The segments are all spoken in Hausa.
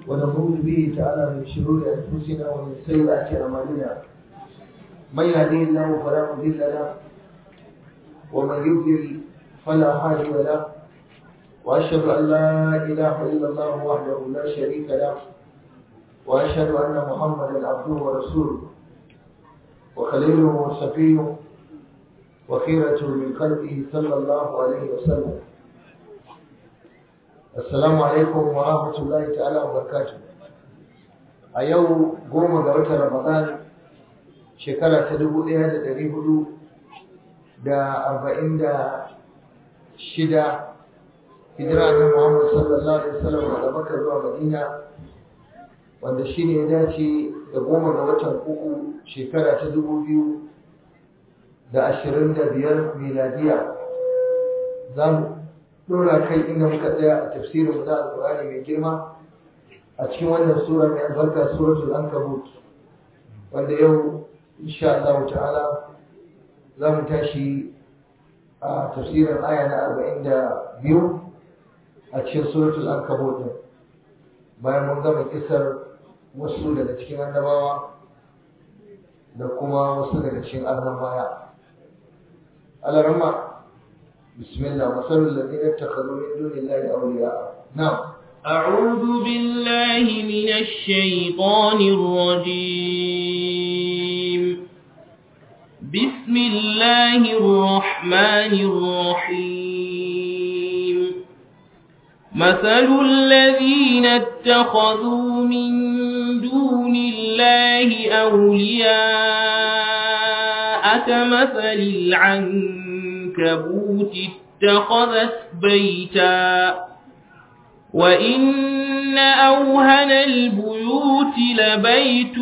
ونعوذ به تعالى من شرور أنفسنا ومن سيئات أعمالنا من يهديه الله فلا مضل له ومن يضلل فلا هادي له وأشهد أن لا إله إلا الله وحده لا شريك له وأشهد أن محمدا عبده ورسوله وخليله وصفيه وخيرة من خلقه صلى الله عليه وسلم Assalamu alaikum wa rahmatullahi ta'ala wa barakatuh. A yau goma ga watan Ramadan shekara ta dubu ɗaya da ɗari hudu da arba'in da shida hijira na Muhammad sallallahu alaihi wasallam daga Makka zuwa Madina wanda shi ne ya dace da goma ga watan uku shekara ta dubu biyu da ashirin da biyar miladiya. Za mu dora kai inda muka tsaya a tafsirin da alƙur'ani mai girma a cikin wannan sura mai albarka suratul ankabut wanda yau insha Allah ta'ala za mu tashi a tafsirin aya na arba'in da biyu a cikin suratul ankabut din bayan mun gama kisar wasu daga cikin annabawa da kuma wasu daga cikin arnan baya alarama بسم الله مثل الذين اتخذوا من دون الله أولياء نعم أعوذ بالله من الشيطان الرجيم بسم الله الرحمن الرحيم مثل الذين اتخذوا من دون الله أولياء كمثل العنكبوت اتخذت بيتا وإن أوهن البيوت لبيت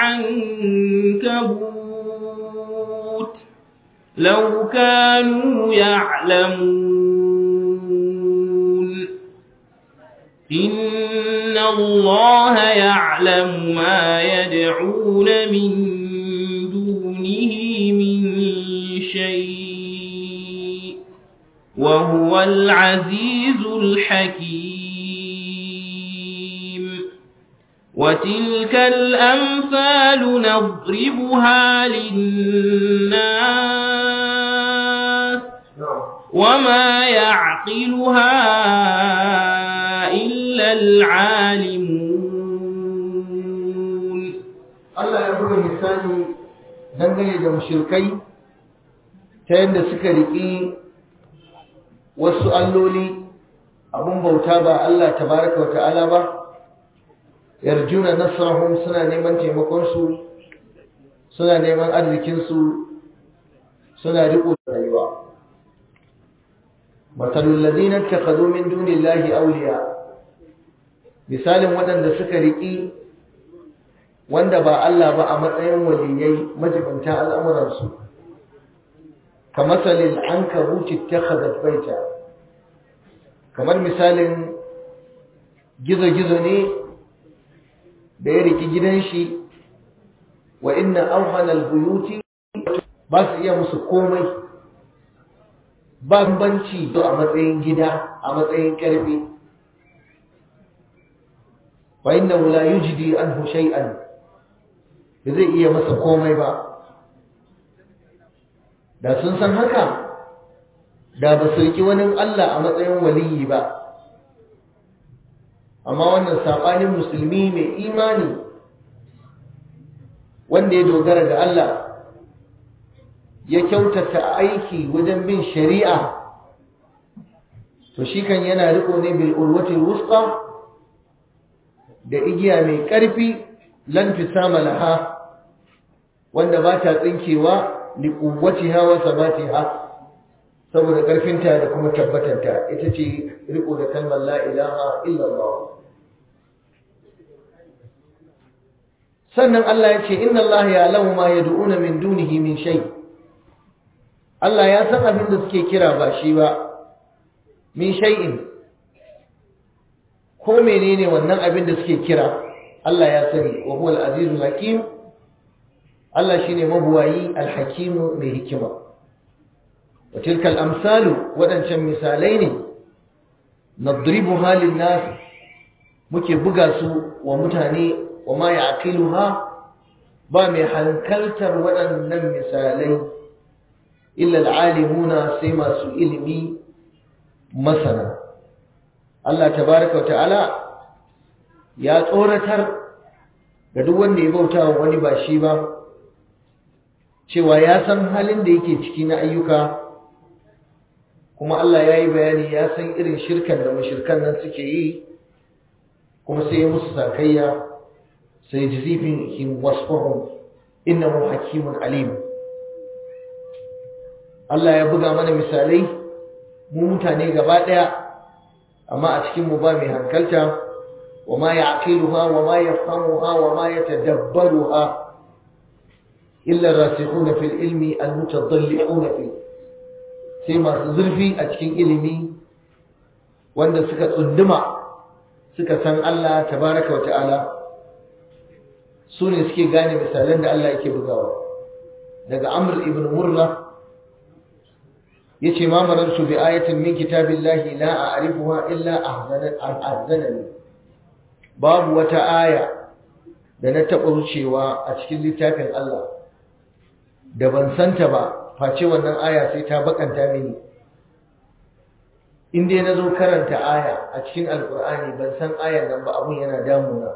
العنكبوت لو كانوا يعلمون إن الله يعلم ما يدعون من دونه من شيء وهو العزيز الحكيم وتلك الأمثال نضربها للناس وما يعقلها إلا العالمون الله يقول مثالي dangane da mushrikai ta yadda suka riƙi wasu alloli abun bauta ba Allah tabaraka wata'ala ba yarjuna nasrahum suna neman taimakonsu suna neman arzikinsu suna riko da rayuwa matalul ladina takhadhu min dunillahi awliya misalin waɗanda suka riƙi wanda ba Allah ba a matsayin waliyai majibanta al'amuransu kamasalin an kabuci ta baita kamar misalin gizo-gizo ne da ya riki gidan shi wa inna auhanal buyuti ba su iya musu komai ba banci a matsayin gida a matsayin karfi wa inna la yujdi anhu shay'an da zai iya masa komai ba da sun san haka da ba su riki wani Allah a matsayin waliyi ba amma wannan saɓanin musulmi mai imani wanda ya dogara ga Allah ya kyautata aiki wajen bin shari'a to shi kan yana riko ne bil urwati wusta da igiya mai ƙarfi lan fisama laha wanda ba ta tsinkewa li quwwatiha wa sabatiha saboda ƙarfinta da kuma tabbatanta ita ce riko da kalmar la ilaha illallah sannan Allah ya ce inna Allah ya'lamu ma yad'una min dunihi min shay Allah ya san abin da suke kira ba shi ba min shay'in ko menene wannan abin da suke kira Allah ya sani wa huwa al-azizul hakim Allah shine mabuwayi al-hakim mai hikima wa tilka al-amsalu wadancan misalai ne nadribuha lin-nas muke buga su wa mutane wa ma ya'qiluha ba mai hankaltar waɗannan misalai illa al'alimuna sai masu ilimi masana Allah tabaraka wa ta'ala ya tsoratar ga duk wanda ya bauta wa wani ba shi ba cewa ya san halin da yake ciki na ayyuka kuma Allah ya yi bayani ya san irin shirkan da mashirkan nan suke yi kuma sai ya musu sakayya sai jizifin him wasfahum innahu hakimun alim Allah ya buga mana misalai mu mutane gaba daya amma a cikin mu ba mai hankalta wa ma ya'qiluha wa ma yafhamuha wa ma yatadabbaruha illa rasikhuna fil ilmi almutadalli'una fi sai masu zurfi a cikin ilimi wanda suka tsunduma suka san Allah tabaraka wa ta'ala su ne suke gane misalan da Allah yake bugawa daga Amr ibn Murra yace ma marartu bi ayatin min kitabillahi la a'rifuha illa ahzanani babu wata aya da na taɓa wucewa a cikin littafin Allah da ban santa ba face wannan aya sai ta bakanta mini in dai na zo karanta aya a cikin alkur'ani ban san ayan nan ba abun yana damuna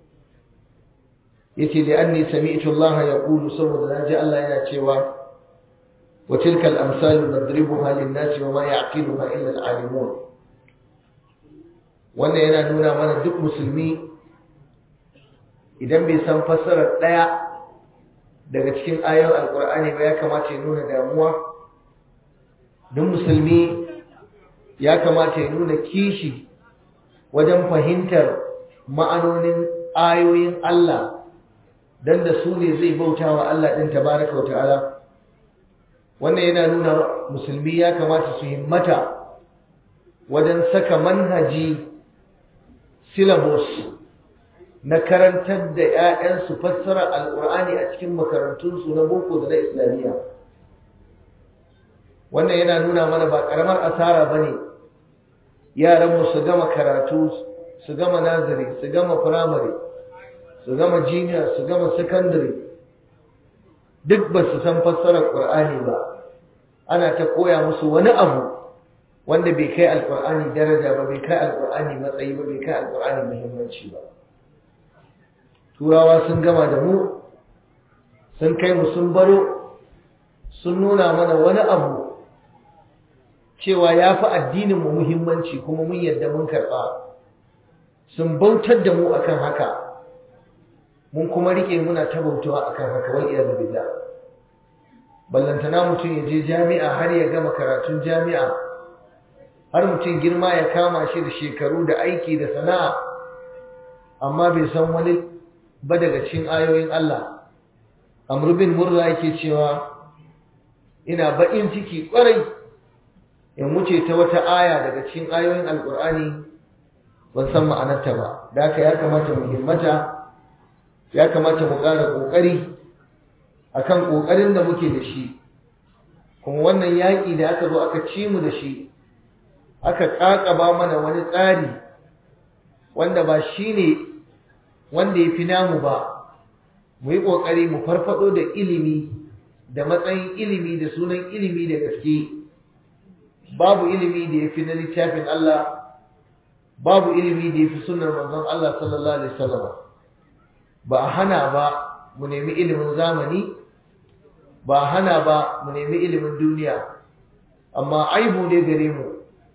yace da anni sami'tu Allah yaqulu saboda naji Allah yana cewa wa tilkal amsalu nadribuha lin-nasi wa ma ya'qiluha illa al-alimun wannan yana nuna mana duk musulmi idan bai san fassarar daya daga cikin ayoyin alkur'ani ba ya kamata ya nuna damuwa duk musulmi ya kamata ya nuna kishi wajen fahimtar ma'anonin ayoyin Allah dan da su ne zai bauta wa Allah ɗin tabaraka wa ta'ala wannan yana nuna musulmi ya kamata su himmata wajen saka manhaji syllabus na karantar da 'ya'yansu fassara alƙur'ani a cikin makarantunsu na boko da na islamiyya wannan yana nuna mana ba ƙaramar asara ba ne yaranmu su gama karatu su gama nazari su gama firamare su gama jiniya su gama sakandare duk ba su san fassarar ƙur'ani ba ana ta koya musu wani abu wanda bai kai alƙur'ani daraja ba bai kai alƙur'ani matsayi ba bai kai alƙur'ani muhimmanci ba turawa sun gama da mu sun kai mu sun baro sun nuna mana wani abu cewa ya fi addininmu muhimmanci kuma mun yadda mun karɓa sun bautar da mu akan haka mun kuma rike muna ta bautawa akan haka wal iyad billah ballantana mutum ya je jami'a har ya gama karatun jami'a har mutum girma ya kama shi da shekaru da aiki da sana'a amma bai san wani ba daga cikin ayoyin Allah Amr bin Murra yake cewa ina baƙin ciki ƙwarai in wuce ta wata aya daga cikin ayoyin Alƙur'ani ban san ma'anarta ba da haka ya kamata mu himmata ya kamata mu ƙara ƙoƙari akan ƙoƙarin da muke da shi kuma wannan yaƙi da aka zo aka ci mu da shi aka ƙaƙaba mana wani tsari wanda ba shi ne wanda ya fi namu ba mu yi ƙoƙari mu farfaɗo da ilimi da matsayin ilimi da sunan ilimi da gaske babu ilimi da ya fi na littafin Allah babu ilimi da ya fi sunar manzon Allah sallallahu alaihi wasallam ba a hana ba mu nemi ilimin zamani ba a hana ba mu nemi ilimin duniya amma aibu ne gare mu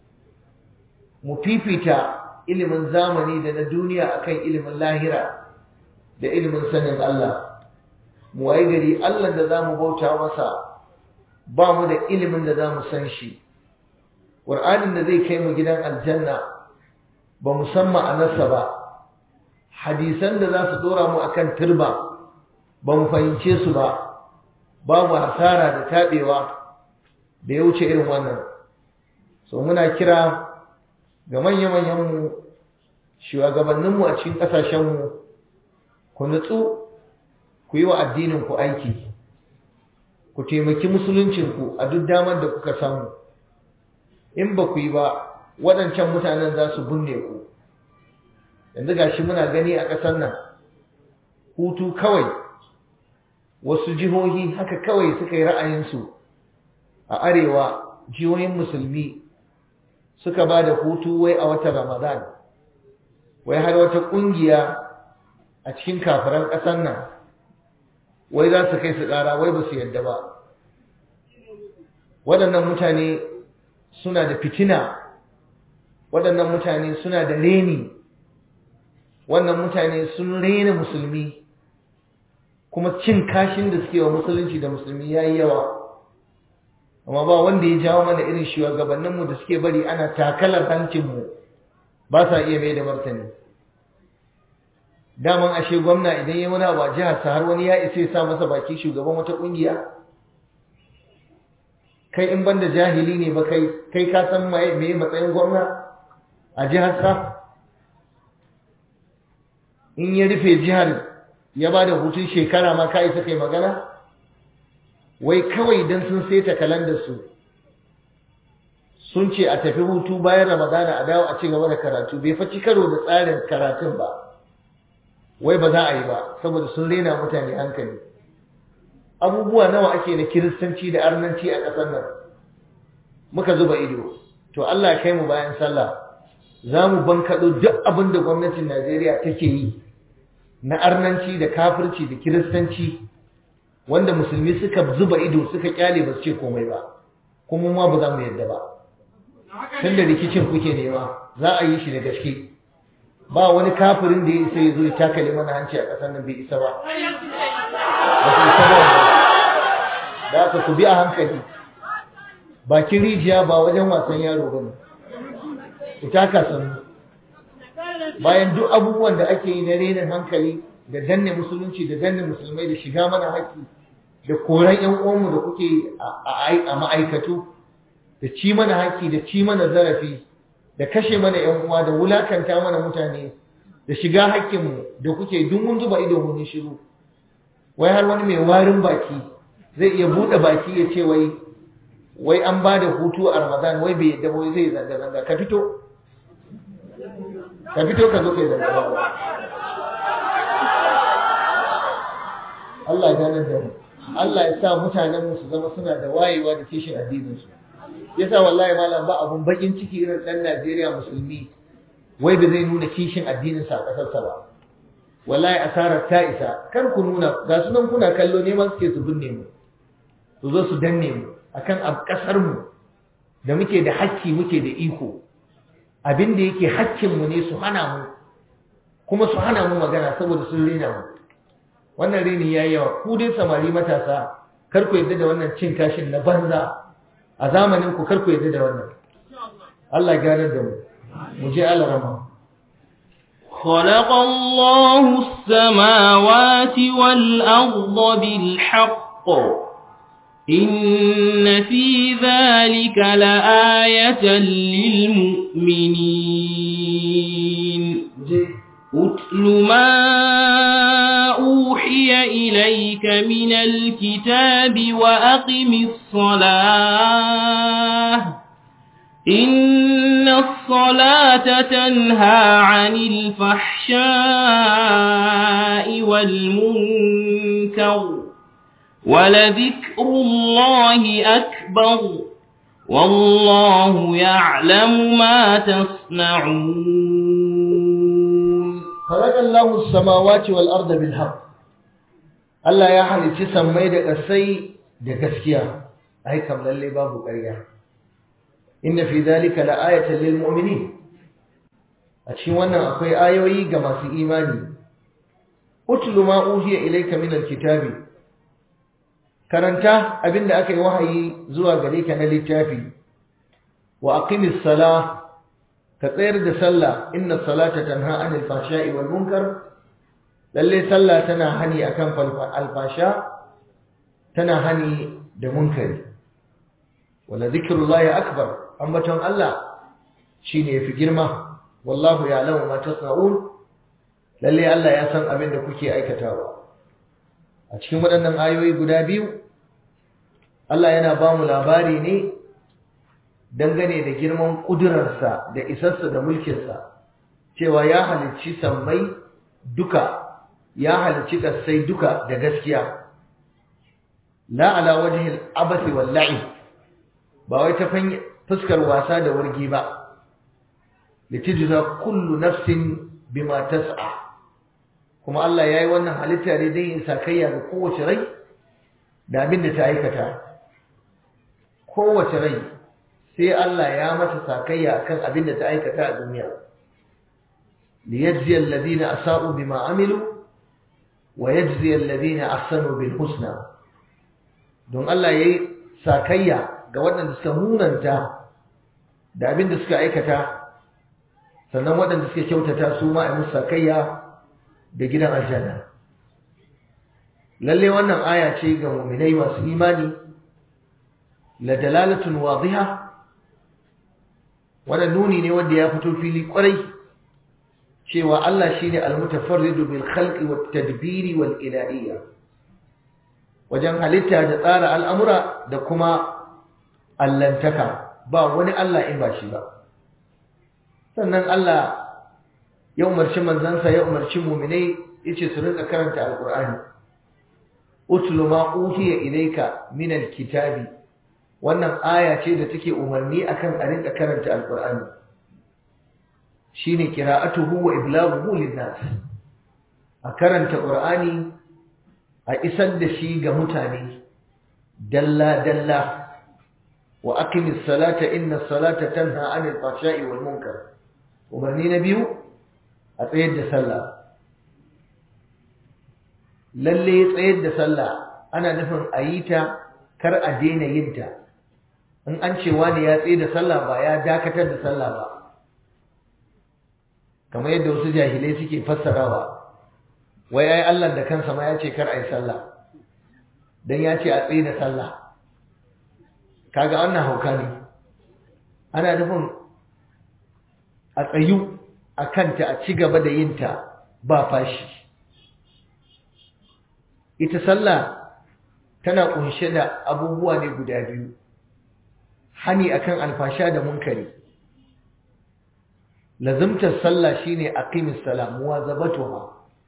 mu fifita ilimin zamani da na duniya akan ilimin lahira da ilimin sanin Allah mu waye gari Allah da zamu bauta masa ba mu da ilimin da zamu san shi Qur'anin da zai kai mu gidan aljanna ba mu san ma'anarsa ba hadisan da za su dora mu akan turba ba mu fahimce su ba babu hasara da tabewa da ya wuce irin wannan so muna kira ga manya-manyanmu shugabanninmu a cikin ƙasashenmu ku nutsu ku yi wa addininku aiki ku taimaki musuluncinku a duk damar da kuka samu in ba ku yi ba waɗancan mutanen za su binne ku yanzu gashi muna gani a ƙasar nan hutu kawai wasu jihohi haka kawai suka yi ra'ayinsu a arewa jihohin musulmi suka ba da hutu wai a watan ramadan wai har wata ƙungiya a cikin kafiran ƙasar nan wai za su kai su ƙara wai ba su yadda ba waɗannan mutane suna da fitina waɗannan mutane suna da reni wannan mutane sun rena musulmi kuma cin kashin da suke wa musulunci da musulmi ya yi yawa amma ba wanda ya jawo mana irin shugabanninmu da suke bari ana takalar hancinmu ba sa iya mai da martani daman ashe gwamna idan ya wani abu a jihar sa har wani ya isa ya sa masa baki shugaban wata kungiya kai in banda jahili ne ba kai kai ka san me matsayin gwamna a jihar sa in ya rufe jihar ya ba da hutun shekara ma ka isa kai magana wai kawai don sun saita kalandar su sun ce a tafi hutu bayan ramadana a dawo a ci gaba da karatu bai faci karo da tsarin karatun ba wai ba za a yi ba saboda sun rena mutane hankali abubuwa nawa ake na kiristanci da arnanci a ƙasar nan muka zuba ido to Allah ya kai mu bayan sallah za mu bankaɗo duk abin da gwamnatin Najeriya take yi na arnanci da kafirci da kiristanci wanda musulmi suka zuba ido suka kyale ba su ce komai ba kuma ma ba za mu yadda ba tun da rikicin kuke nema za a yi shi da gaske ba wani kafirin da ya isa ya zo ya takale mana hanci a ƙasar nan bai isa ba ba su isa ba da aka ku bi a hankali bakin rijiya ba wajen wasan yaro ba ne ku taka sannu bayan duk abubuwan da ake yi na renin hankali da danne musulunci da danne musulmai da shiga mana haƙƙi da koran ƴan uwanmu da kuke a ma'aikatu da ci mana haƙƙi da ci mana zarafi da kashe mana ƴan uwa da wulakanta mana mutane da shiga haƙƙinmu da kuke duk mun zuba ido mun shiru wai har wani mai warin baki zai iya buɗe baki ya ce wai wai an ba da hutu a Ramadan wai bai yadda wai zai zanga zanga ka fito ka fito ka zo kai zanga zanga Allah ya gane da mu Allah ya sa mutanen mu su zama suna da wayewa da kishin addinin su yasa wallahi malam ba abun bakin ciki irin dan Najeriya musulmi wai ba zai nuna kishin addinin sa a kasar sa ba wallahi asarar ta isa kar ku nuna ga sunan kuna kallo neman suke su binne mu su zo su danne mu akan a kasar mu da muke da hakki muke da iko abin da yake hakkin mu ne su hana mu kuma su hana mu magana saboda sun rena mu wannan reni yayi yawa ku dai samari matasa kar ku yadda da wannan cin kashin na banza a zamanin ku kar ku yadda da wannan Allah gane da mu mu je Allah rama خلق الله السماوات والأرض بالحق إن في ذلك لآية للمؤمنين أتل ما أوحي إليك من الكتاب وأقم الصلاة إن الصلاة تنهى عن الفحشاء والمنكر ولذكر الله أكبر والله يعلم ما تصنعون خلق الله السماوات والأرض بالحق Allah ya halicci sammai da ƙasai da gaskiya ai kam lalle babu ƙarya inna fi dhalika la'ayatan lil mu'minin a cikin wannan akwai ayoyi ga masu imani utlu ma uhiya ilayka min alkitabi karanta abinda aka yi wahayi zuwa gare ka na littafi wa aqimis salah ka tsayar da sallah inna salata tanha anil fahsha'i wal munkar lalle sallah tana hani akan alfasha tana hani da munkari wala zikrullahi akbar ambaton Allah shine yafi girma wallahu ya'lamu ma tasna'un lalle Allah ya san abin da kuke aikatawa a cikin waɗannan ayoyi guda biyu Allah yana ba mu labari ne dangane da girman ƙudurarsa da isarsa da mulkinsa cewa ya halicci sammai duka ya halicci kasai duka da gaskiya la ala wajhi al-abath wal la'ib ba wai ta fuskar wasa da wargi ba litijza kullu nafsin bima tas'a kuma Allah yayi wannan halitta ne dan yin sakayya ga kowace rai da abin da ta aikata kowace rai sai Allah ya mata sakayya akan abin da ta aikata a duniya liyajzi alladhina asa'u bima amilu wa yajzi alladhina ahsanu bil husna don Allah yayi sakayya ga waɗanda suka munanta da abin da suka aikata sannan waɗanda suka kyautata su ma a musu sakayya da gidan aljanna lalle wannan aya ce ga mu'minai masu imani la dalalatun wadiha wannan nuni ne wanda ya fito fili kwarai cewa Allah shine al-mutafarridu bil khalqi wat tadbiri wal ilahiyya wajen halitta da tsara al'amura da kuma allantaka ba wani Allah in ba shi ba sannan Allah ya umarci manzansa ya umarci muminai yace su rinka karanta alqur'ani utlu ma uhiya ilayka min alkitabi wannan aya ce da take umarni akan a rinka karanta alqur'ani shine qira'atuhu wa iblaghuhu linnas a karanta qur'ani a isar da shi ga mutane dalla dalla wa aqimis salata inna salata tanha 'anil fahsha'i wal munkar umarni na biyu a tsayar da sallah lalle tsayar da sallah ana nufin a yi ta kar a daina yin ta in an ce wani ya tsaye da sallah ba ya dakatar da sallah ba kamar yadda wasu jahilai suke fassarawa wai ai Allah da kansa ma ya ce kar a yi sallah dan ya ce a tsaye da sallah kaga wannan hauka ne ana nufin a tsayu a kanta a ci gaba da yinta ba fashi ita sallah tana kunshe da abubuwa ne guda biyu hani akan alfasha da munkari lazimtar sallah shine aqimis salam muwazabatuha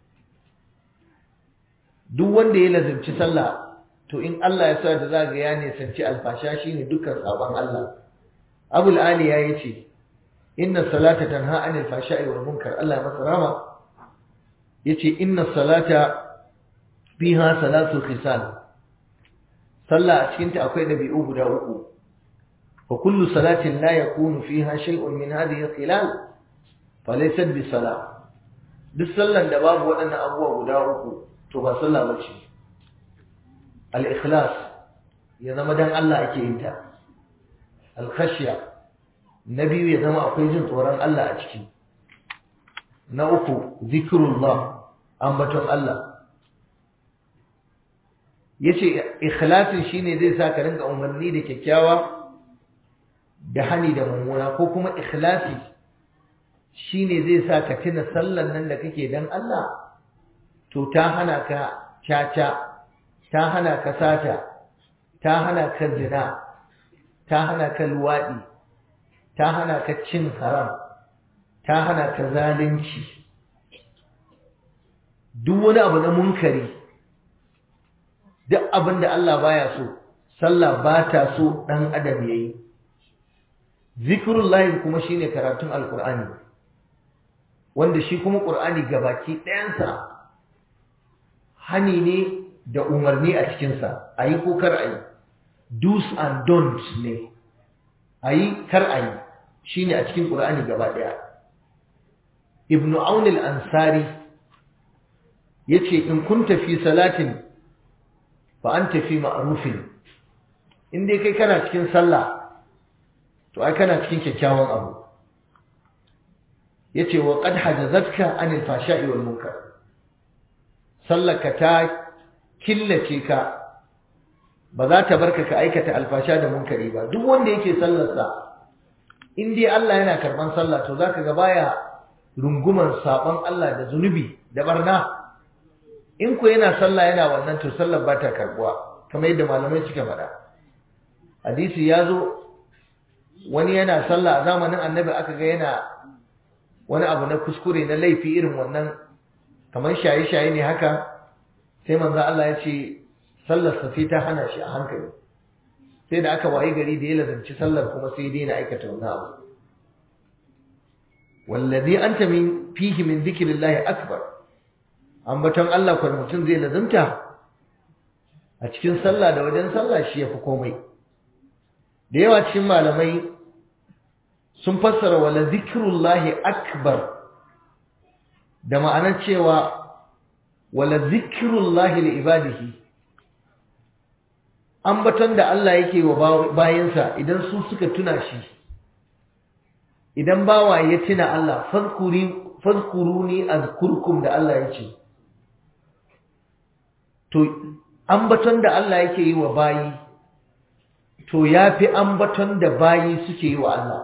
duk wanda ya lazimci sallah to in Allah ya sa da zaga ya ne sanci alfasha shine dukkan sabon Allah Abul Ali ya yace inna salata tanha anil fashai wal munkar Allah masa rama yace inna salata fiha salatu khisal sallah a cikin ta akwai dabi'u guda uku fa kullu salatin la yakunu fiha shay'un min hadhihi khilal falaysat bi salah duk sallan da babu waɗannan abubuwa guda uku to ba sallah bace al-ikhlas ya zama dan Allah ake yin ta al-khashya na biyu ya zama akwai jin tsoron Allah a ciki na uku zikrullah ambaton Allah yace ikhlasin shine zai sa ka rinka umarni da kyakkyawa da hani da mummuna ko kuma ikhlasi shine zai sa ka tuna sallan nan da kake dan Allah to ta hana ka caca ta hana ka sata ta hana ka zina ta hana ka luwaɗi ta hana ka cin haram ta hana ka zalunci duk wani abu na munkari duk abin da Allah baya so sallah ba ta so ɗan adam ya yi zikirullahi kuma shine karatun alkur'ani wanda shi kuma ƙur'ani gabaki ɗayansa hani ne da umarni a cikinsa a yi ko kar a yi do's and don'ts ne a yi kar a yi shi ne a cikin ƙur'ani gaba ɗaya ibn aun al-ansari ya ce in kun tafi salatin fa an tafi ma'arufin in dai kai kana cikin sallah to ai kana cikin kyakkyawan abu ya ce wa ƙad hajazatka anil fasha'i wal munkar sallaka ta killace ka ba za ta barka ka aikata alfasha da munkari ba duk wanda yake sallarsa in dai Allah yana karban sallah to zaka ga baya runguman sabon Allah da zunubi da barna in ko yana sallah yana wannan to sallar ba ta karbuwa kamar yadda malamai suka faɗa hadisi ya zo wani yana sallah a zamanin annabi aka ga yana wani abu na kuskure na laifi irin wannan kamar shaye-shaye ne haka sai manzo Allah ya ce sallar sa sai ta hana shi a hankali sai da aka wayi gari da ya lazanci sallar kuma sai daina aikata wannan abu wallazi anta min fihi min dhikrillahi akbar ambaton Allah ko mutum zai lazanta a cikin sallah da wajen sallah shi yafi komai da yawa cikin malamai sun fassara wala zikrullahi akbar da ma'anar cewa wala zikrullahi li ibadihi ambaton da Allah yake wa bayansa idan su suka tuna shi idan bawa ya tuna Allah fadkuri fadkuruni azkurkum da Allah yake to ambaton da Allah yake yi wa bayi to yafi ambaton da bayi suke yi wa Allah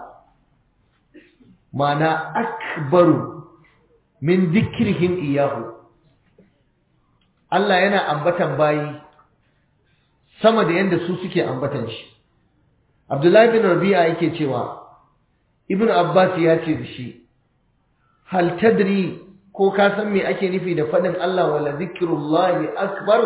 mana akbaru min dhikrihim iyahu Allah yana ambatan bayi sama da yanda su suke ambatan shi Abdullahi bin Rabi'a yake cewa Ibn Abbas ya ce da shi hal tadri ko ka san me ake nufi da fadin Allah wala zikrullahi akbar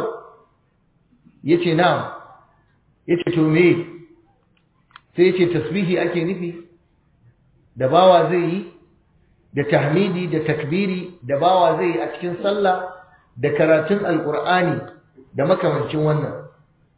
yace na'am yace to me sai yace tasbihi ake nufi da bawa zai yi da tahmidi da takbiri da bawa zai yi a cikin sallah da karatun alqur'ani da makamancin wannan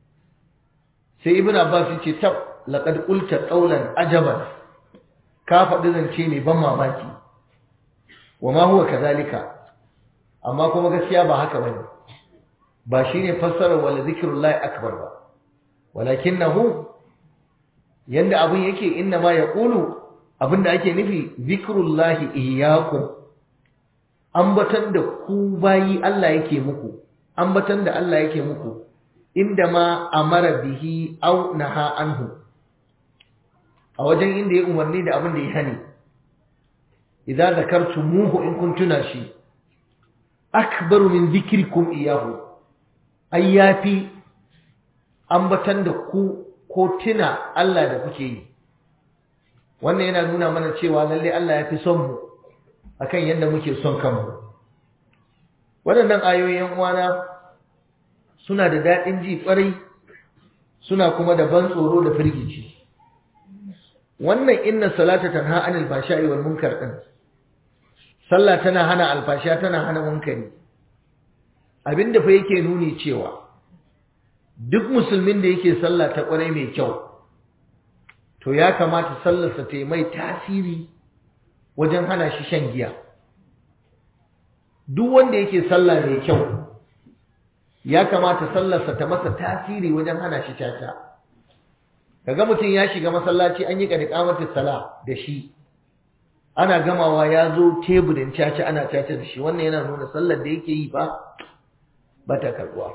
sai ibn abbas yace tab laqad qulta qawlan ajaban ka faɗi zance ne ban mamaki wa ma huwa kadhalika amma kuma gaskiya ba haka bane ba shine fassarar wala zikrullahi akbar ba walakinahu yanda abun yake inna ma yaqulu abinda ake nufi zikrullahi iyyakum ambatan da ku bayi Allah yake muku ambatan da Allah yake muku inda ma amara bihi aw naha anhu a wajen inda ya umarni da abin da ya hani idza zakartumuhu in kuntuna shi akbaru min dhikrikum iyahu ayyafi ambatan da ku ko tuna Allah da kuke yi wannan yana nuna mana cewa lalle Allah ya fi son mu akan yadda muke son kanmu waɗannan ayoyin uwana suna da daɗin ji ƙwarai suna kuma da ban tsoro da firgici wannan inna salata tanha anil fashai wal munkar din sallah tana hana alfasha tana hana munkari abinda fa yake nuni cewa duk musulmin da yake sallah ta ƙwarai mai kyau to ya kamata sallarsa ta yi mai tasiri wajen hana shi shan giya duk wanda yake sallah mai kyau ya kamata sallarsa ta masa tasiri wajen hana shi caca kaga mutum ya shiga masallaci an yi qadiqamatus sala da shi ana gamawa ya zo teburin caca ana caca da shi wannan yana nuna sallar da yake yi ba ba ta karbuwa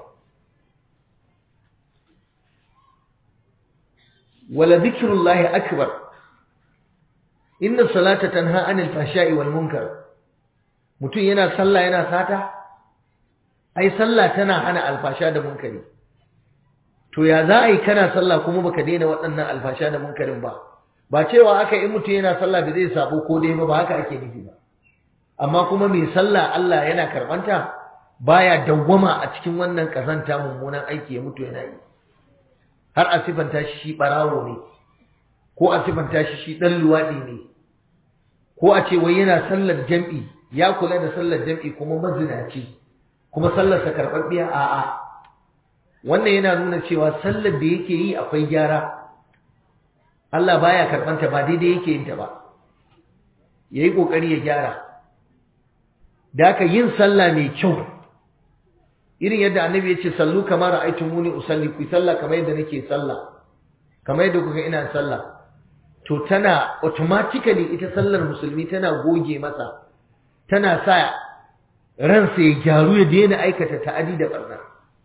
wala dhikrullahi akbar inna salata tanha anil fahsha'i wal munkar mutum yana sallah yana sata ai sallah tana hana alfasha da munkari to ya za a yi kana sallah kuma baka daina waɗannan alfasha da munkarin ba ba cewa aka yi mutum yana sallah da zai sabo ko dai ba ba haka ake nufi ba amma kuma mai sallah Allah yana karbanta baya dawwama a cikin wannan kazanta mummunan aiki ya mutu yana yi har a sifanta shi shi barawo ne ko a sifanta shi shi dan luwadi ne ko a ce wai yana sallar jam'i ya kula da sallar jam'i kuma mazinaci kuma sallarsa karɓaɓɓiya a'a wannan yana nuna cewa sallar da yake yi akwai gyara Allah baya karɓanta ba daidai yake yin ta ba yayi kokari ya gyara da aka yin sallah mai kyau irin yadda annabi ya ce sallu kamar ra'aytumuni usalli ku sallah kamar yadda nake sallah kamar yadda kuka ina sallah to tana automatically ita sallar musulmi tana goge masa tana sa ransa ya gyaru ya daina aikata ta'adi da barna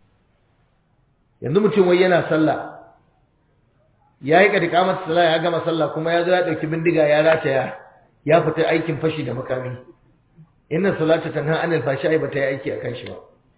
yanzu mutum wai yana sallah ya yi ƙadika masa sallah ya gama sallah kuma ya zo ya ɗauki bindiga ya rataya ya fita aikin fashi da makami inna salata tanha anil fashai bata yi aiki akan shi ba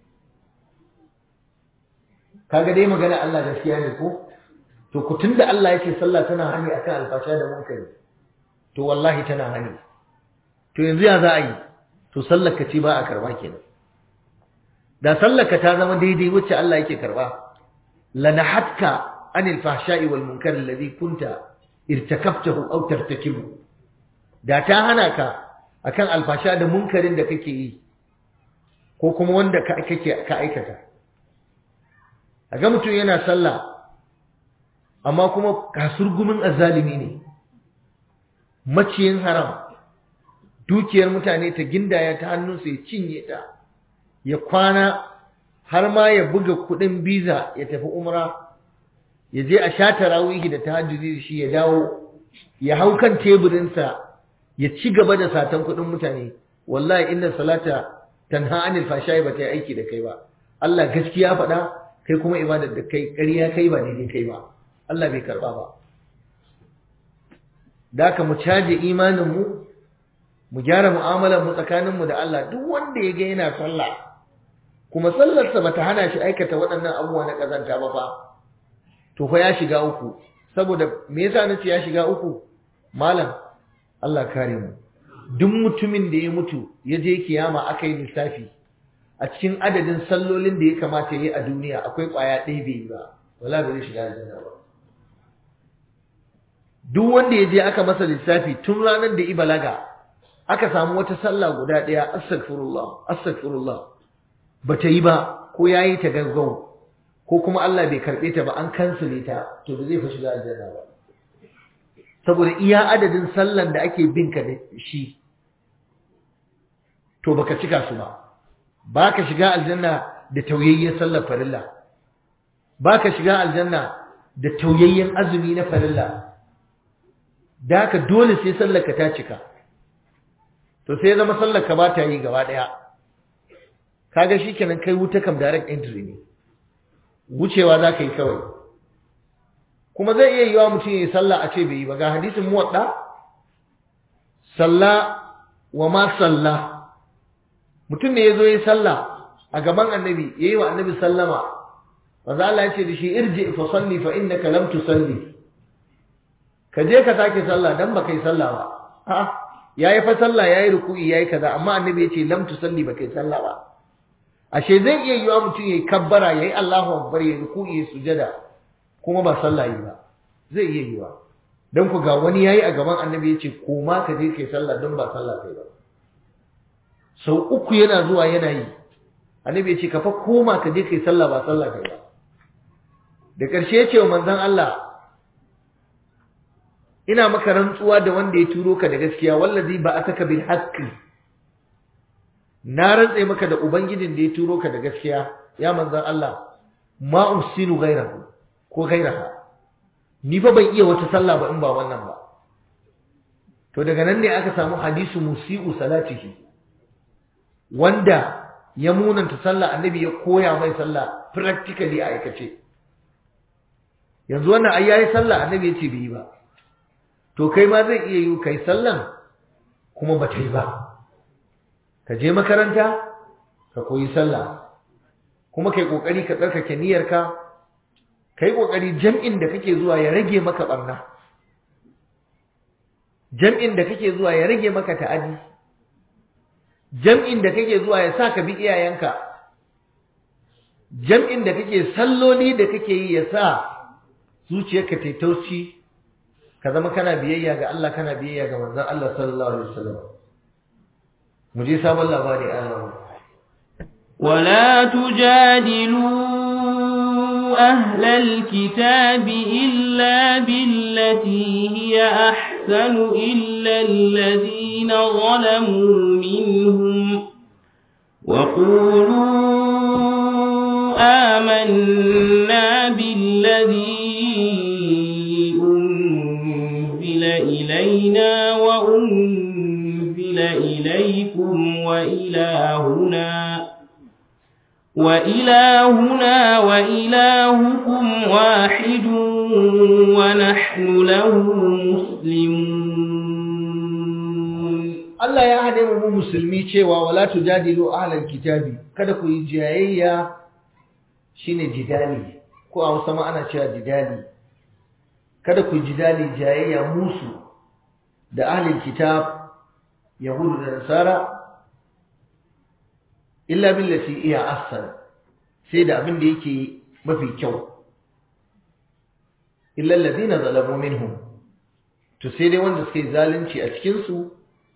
kaga dai magana Allah gaskiya ne ko to ku tunda Allah yake sallah tana hani akan alfasha da munkari to wallahi tana hani to yanzu ya za a yi to sallaka ce ba a karba kenan da sallaka ta zama daidai wacce Allah yake karba lanahatka anil fahsha'i wal munkar alladhi kunta irtakabtahu aw tartakibu da ta hana ka akan alfasha da munkarin da kake yi ko kuma wanda ka kake ka aikata ga mutum yana sallah amma kuma kasurgumin azzalimi ne maciyin haram dukiyar mutane ta gindaya ta hannunsa ya cinye ta ya kwana har ma ya buga kudin biza ya tafi umra ya je a sha tarawihi da tahajjudi da shi ya dawo ya hau kan teburinsa ya ci gaba da satan kudin mutane wallahi inna salata tanha anil fashai ba ta yi aiki da kai ba Allah gaskiya faɗa kai kuma ibadar da kai ƙarya kai ba daidai kai ba Allah bai karba ba da ka mu caje imanin mu mu gyara mu'amalar mu tsakanin mu da Allah duk wanda ya ga yana sallah kuma sallarsa bata hana shi aikata waɗannan abubuwa na kazanta ba fa to fa ya shiga uku saboda me yasa nace ya shiga uku malam Allah kare mu duk mutumin da ya mutu ya je kiyama aka yi lissafi a cikin adadin sallolin da ya kamata ya yi a duniya akwai ƙwaya ɗaya bai yi ba wala bai shiga aljanna ba duk wanda ya je aka masa lissafi tun ranar da balaga aka samu wata sallah guda ɗaya astaghfirullah astaghfirullah ba ta yi ba ko ya yi ta gaggau ko kuma Allah bai karɓe ta ba an kansile ta to ba zai fa shiga aljanna ba saboda iya adadin sallan da ake bin ka da shi to baka cika su ba baka shiga aljanna da tauyayyen sallar farilla baka shiga aljanna da tauyayyen azumi na farilla da haka dole sai sallar ka ta cika to sai zama sallar ka ba ta yi gaba daya kaga shikenan kai wuta kam direct entry ne wucewa za ka yi kawai kuma zai iya yiwa mutum ya yi sallah a ce bai yi ba ga hadisin muwadda salla wa ma salla mutum ne ya zo ya yi sallah a gaban annabi ya yi wa annabi sallama maza Allah ya ce da shi irji fa salli fa innaka lam tusalli ka je ka sake sallah dan baka yi sallah ba a'a yayi fa sallah yayi ruku'i yayi kaza amma annabi ya ce lam tusalli baka yi sallah ba ashe zai iya yiwa mutum yayi kabbara yayi Allahu akbar yayi ruku'i yayi sujada kuma ba sallah yi ba zai iya yiwa dan ku ga wani yayi a gaban annabi ya ce koma ka je kai sallah dan ba sallah kai ba sau uku yana zuwa yana yi annabi ya ce ka fa koma ka je kai sallah ba sallah kai ba da ƙarshe ya ce wa manzon Allah ina maka rantsuwa da wanda ya turo ka da gaskiya wallazi ba ataka bil haqqi na rantse maka da ubangijin da ya turo ka da gaskiya ya manzon Allah ma usinu ghairahu ko ghairaha ni fa ban iya wata sallah ba in ba wannan ba to daga nan ne aka samu hadisu musiu salatihi wanda ya munanta sallah annabi ya koya mai sallah practically a aikace yanzu wannan ai yayi sallah annabi ya ce bai yi ba to kai ma zai iya yi kai sallan kuma ba ta yi ba ka je makaranta ka koyi sallah kuma kai kokari ka tsarkake niyyarka kai kokari jam'in da kake zuwa ya rage maka barna jam'in da kake zuwa ya rage maka ta'adi jam'in da kake zuwa ya sa ka bi iyayenka jam'in da kake salloli da kake yi ya sa zuciyarka ta tauci ka zama kana biyayya ga Allah kana biyayya ga manzon Allah sallallahu alaihi wasallam mu je sabon labari Allah ولا تجادلوا أهل الكتاب إلا بالتي هي أحسن إلا الذين ظلموا منهم وقولوا آمنا بالذي أنزل إلينا وأنزل إليكم وإلهنا وإلهنا وإلهكم واحد ونحن له مسلمون Allah ya hade mu musulmi cewa wala tujadilu ahlal kitabi kada ku yi jayayya shine jidali ko a Hausa ma ana cewa jidali kada ku jidali jayayya musu da ahlul kitab yahudu da nasara illa billati iya ahsan sai da abin da yake mafi kyau illa alladhina zalamu minhum to sai dai wanda suke zalunci a cikin su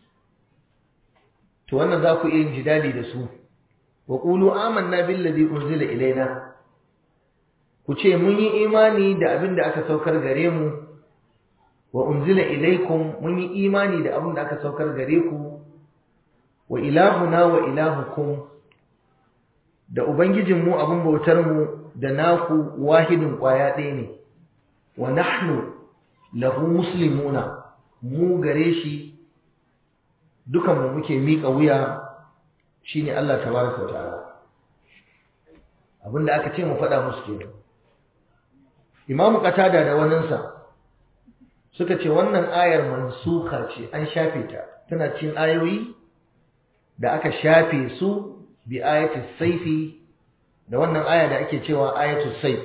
to wannan za ku iya yin jidali da su wa qulu amanna billadhi unzila ilaina ku ce mun yi imani da abin da aka saukar gare mu wa unzila ilaikum mun yi imani da abin da aka saukar gare ku wa ilahuna wa ilahukum da ubangijinmu abin bautar mu da naku wahidin kwaya ɗaya ne wa nahnu lahu muslimuna mu gare shi dukan mu muke miƙa wuya shine Allah tabaraka wa ta'ala abinda aka ce mu faɗa musu kenan Imam Qatada da waninsa suka ce wannan ayar mansuka ce an shafe ta tana cikin ayoyi da aka shafe su bi ayati saifi da wannan aya da ake cewa ayatu saif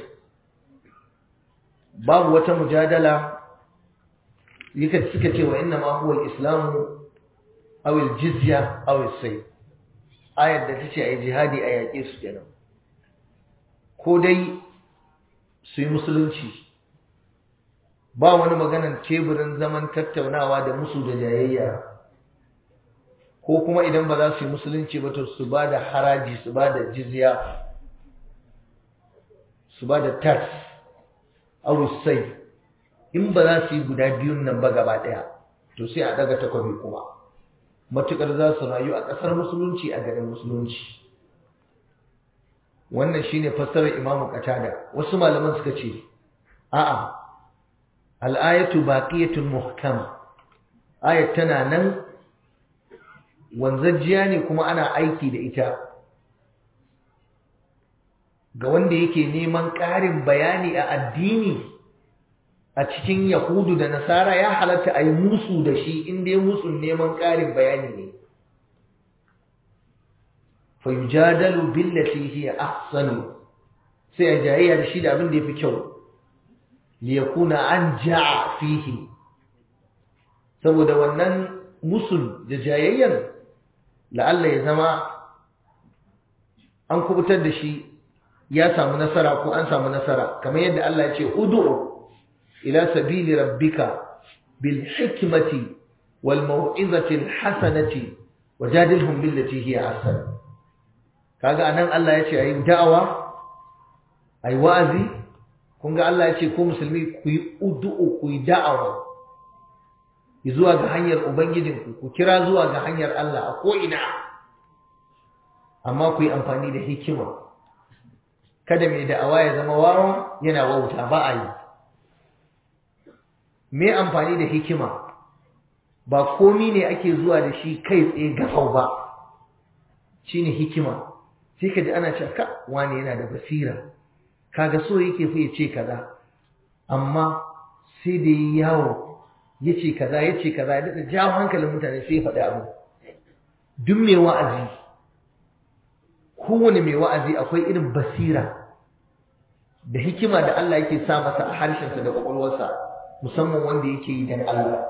babu wata mujadala yake suka ce wa inna ma huwa al-islamu aw al-jizya aw as-sayf ayar da tace ayi jihadi a yaƙe su kenan ko dai su yi musulunci ba wani maganan teburin zaman tattaunawa da musu da jayayya ko kuma idan ba za su yi musulunci ba to su ba da haraji su ba da jizya su ba da tax sai in ba za su yi guda biyun nan ba gaba ɗaya to sai a daga takwabi kuma matukar za su rayu a ƙasar musulunci a garin musulunci wannan shine fassarar imamu qatada wasu malaman suka ce a'a al-ayatu baqiyatun muhkama ayat tana nan wanzajjiya ne kuma ana aiki da ita ga wanda yake neman ƙarin bayani a addini a cikin yahudu da nasara ya halatta a yi musu da shi inda ya musun neman ƙarin bayani ne fayujadalu billati hiya ahsanu sai a jayayya da shi da abin da yafi kyau li yakuna anja fihi saboda wannan musul da jayayyan la'alla ya zama an kubutar da shi ya samu nasara ko an samu nasara kamar yadda Allah ya ce ud'u ila sabili rabbika bil hikmati wal mau'izati al hasanati wajadilhum billati hiya ahsan kaga anan Allah ya ce ayi da'awa ayi wa'azi kun ga Allah ya ce ku musulmi ku yi ud'u ku yi da'awa zuwa ga hanyar ubangijinku ku kira zuwa ga hanyar Allah a ko ina amma ku yi amfani da hikima kada mai da'awa ya zama wawa yana wauta ba a yi me amfani da hikima ba komi ne ake zuwa da shi kai tsaye gafau ba shine hikima sai ka ji ana cewa ka wani yana da basira kaga so yake fa ya ce kaza amma sai da yi yawo ya ce kaza ya ce kaza ya daɗa jawo hankalin mutane sai ya faɗi abu duk mai wa'azi kowane mai wa'azi akwai irin basira da hikima da Allah yake sa masa a harshensa da ƙwaƙwalwarsa musamman wanda yake yi don Allah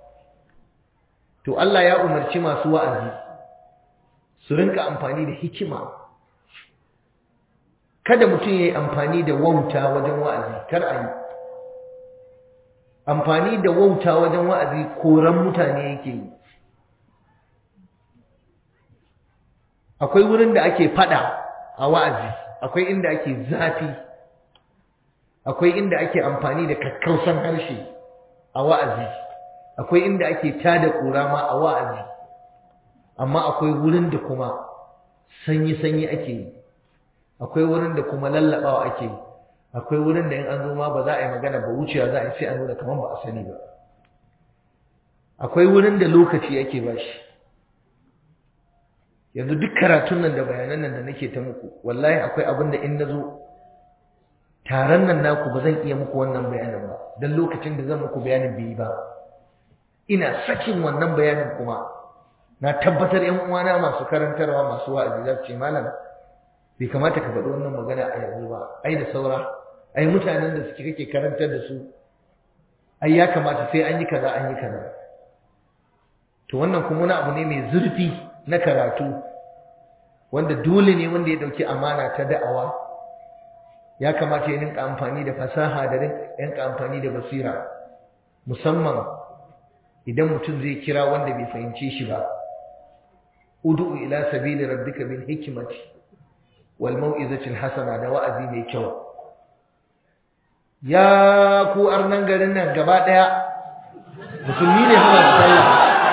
to Allah ya umarci masu wa'azi su rinka amfani da hikima kada mutum ya yi amfani da wauta wajen wa'azi kar a yi amfani da wauta wajen wa'azi koran mutane yake yi akwai wurin da ake fada a wa'azi akwai inda ake zafi akwai inda ake amfani da kakkausan harshe a wa'azi akwai inda ake tada ƙura ma a wa'azi amma akwai wurin da kuma sanyi-sanyi ake yi akwai wurin da kuma lallabawa ake yi akwai wurin da in an zo ma ba za a yi magana ba wucewa za a yi sai a nuna kamar ba a sani ba akwai wurin da lokaci ake ba shi yanzu duk karatun nan da bayanan nan da nake ta muku wallahi akwai abin da in na zo taron nan naku ba zan iya muku wannan bayanin ba don lokacin da zan muku bayanin bai yi ba ina sakin wannan bayanin kuma na tabbatar yan uwana masu karantarwa masu wa'azi za su ce malam bai kamata ka faɗi wannan magana a yanzu ba ai da saura ai mutanen da suke kake karantar da su ai ya kamata sai an yi kaza an yi kaza to wannan kuma wani abu ne mai zurfi na karatu wanda dole ne wanda ya dauki amana ta da'awa ya kamata ya rinka amfani da fasaha da rinka amfani da basira musamman idan mutum zai kira wanda bai fahimce shi ba ud'u ila sabili rabbika bil hikmati wal mau'izati al hasana da wa'azi mai kyau ya ku arnan garin nan gaba daya musulmi ne suna sallah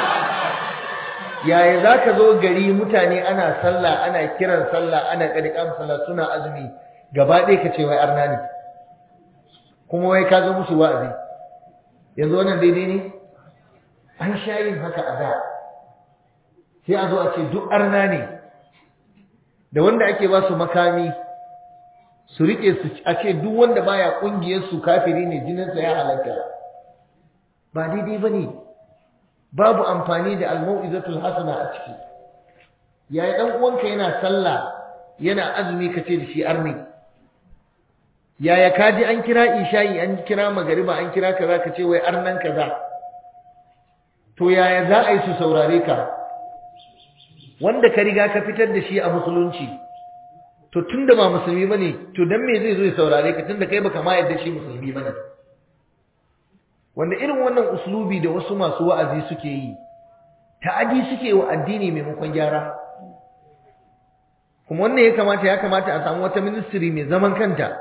yaya zaka zo gari mutane ana sallah ana kiran sallah ana kadikan sallah suna azumi gaba ɗaya ka ce wai arna ne kuma wai ka zo musu wa'azi yanzu wannan daidai ne an sha yin haka a da sai a zo a ce duk arna ne da wanda ake ba su makami su rike su a ce duk wanda baya kungiyar su kafiri ne jininsa ya halatta ba daidai ba ne babu amfani da almau'izatul hasana a ciki yayi dan uwanka yana sallah yana azumi kace da shi arni yaya kaji an kira isha'i an kira magariba an kira kaza kace wai arnan kaza to yaya za a yi su saurare ka wanda ka riga ka fitar da shi a musulunci to tunda ba musulmi bane to dan me zai zo ya saurare ka tunda kai baka ma yadda shi musulmi bane wanda irin wannan uslubi da wasu masu wa'azi suke yi ta'adi suke wa addini maimakon gyara kuma wannan ya kamata ya kamata a samu wata ministry mai zaman kanta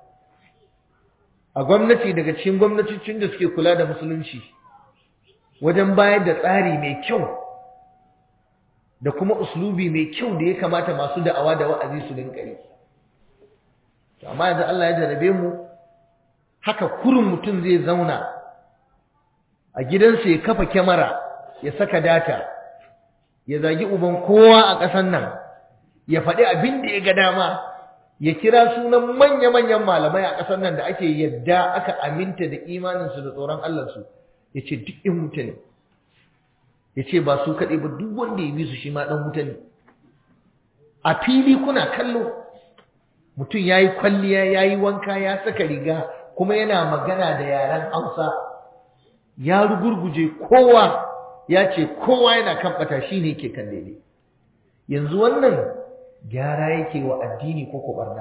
a gwamnati daga cikin gwamnatocin da suke kula da musulunci wajen bayar da tsari mai kyau da kuma uslubi mai kyau da ya kamata masu da'awa da wa'azi su dinka yi amma yanzu Allah ya jarabe mu haka kurin mutum zai zauna a gidansa ya kafa kyamara ya saka data ya zagi uban kowa a ƙasar nan ya faɗi abin da ya ga dama ya kira sunan manya-manyan malamai a ƙasar nan da ake yadda aka aminta da imaninsu da tsoron Allahnsu ya ce duk in wuta ne ya ce ba su kaɗai ba duk wanda ya bi su shi ma ɗan wuta ne a fili kuna kallo mutum ya yi kwalliya ya yi wanka ya saka riga kuma yana magana da yaren hausa ya rugurguje kowa ya ce kowa yana kan ɓata shi ne ke kan daidai yanzu wannan gyara yake wa addini ko kuɓarna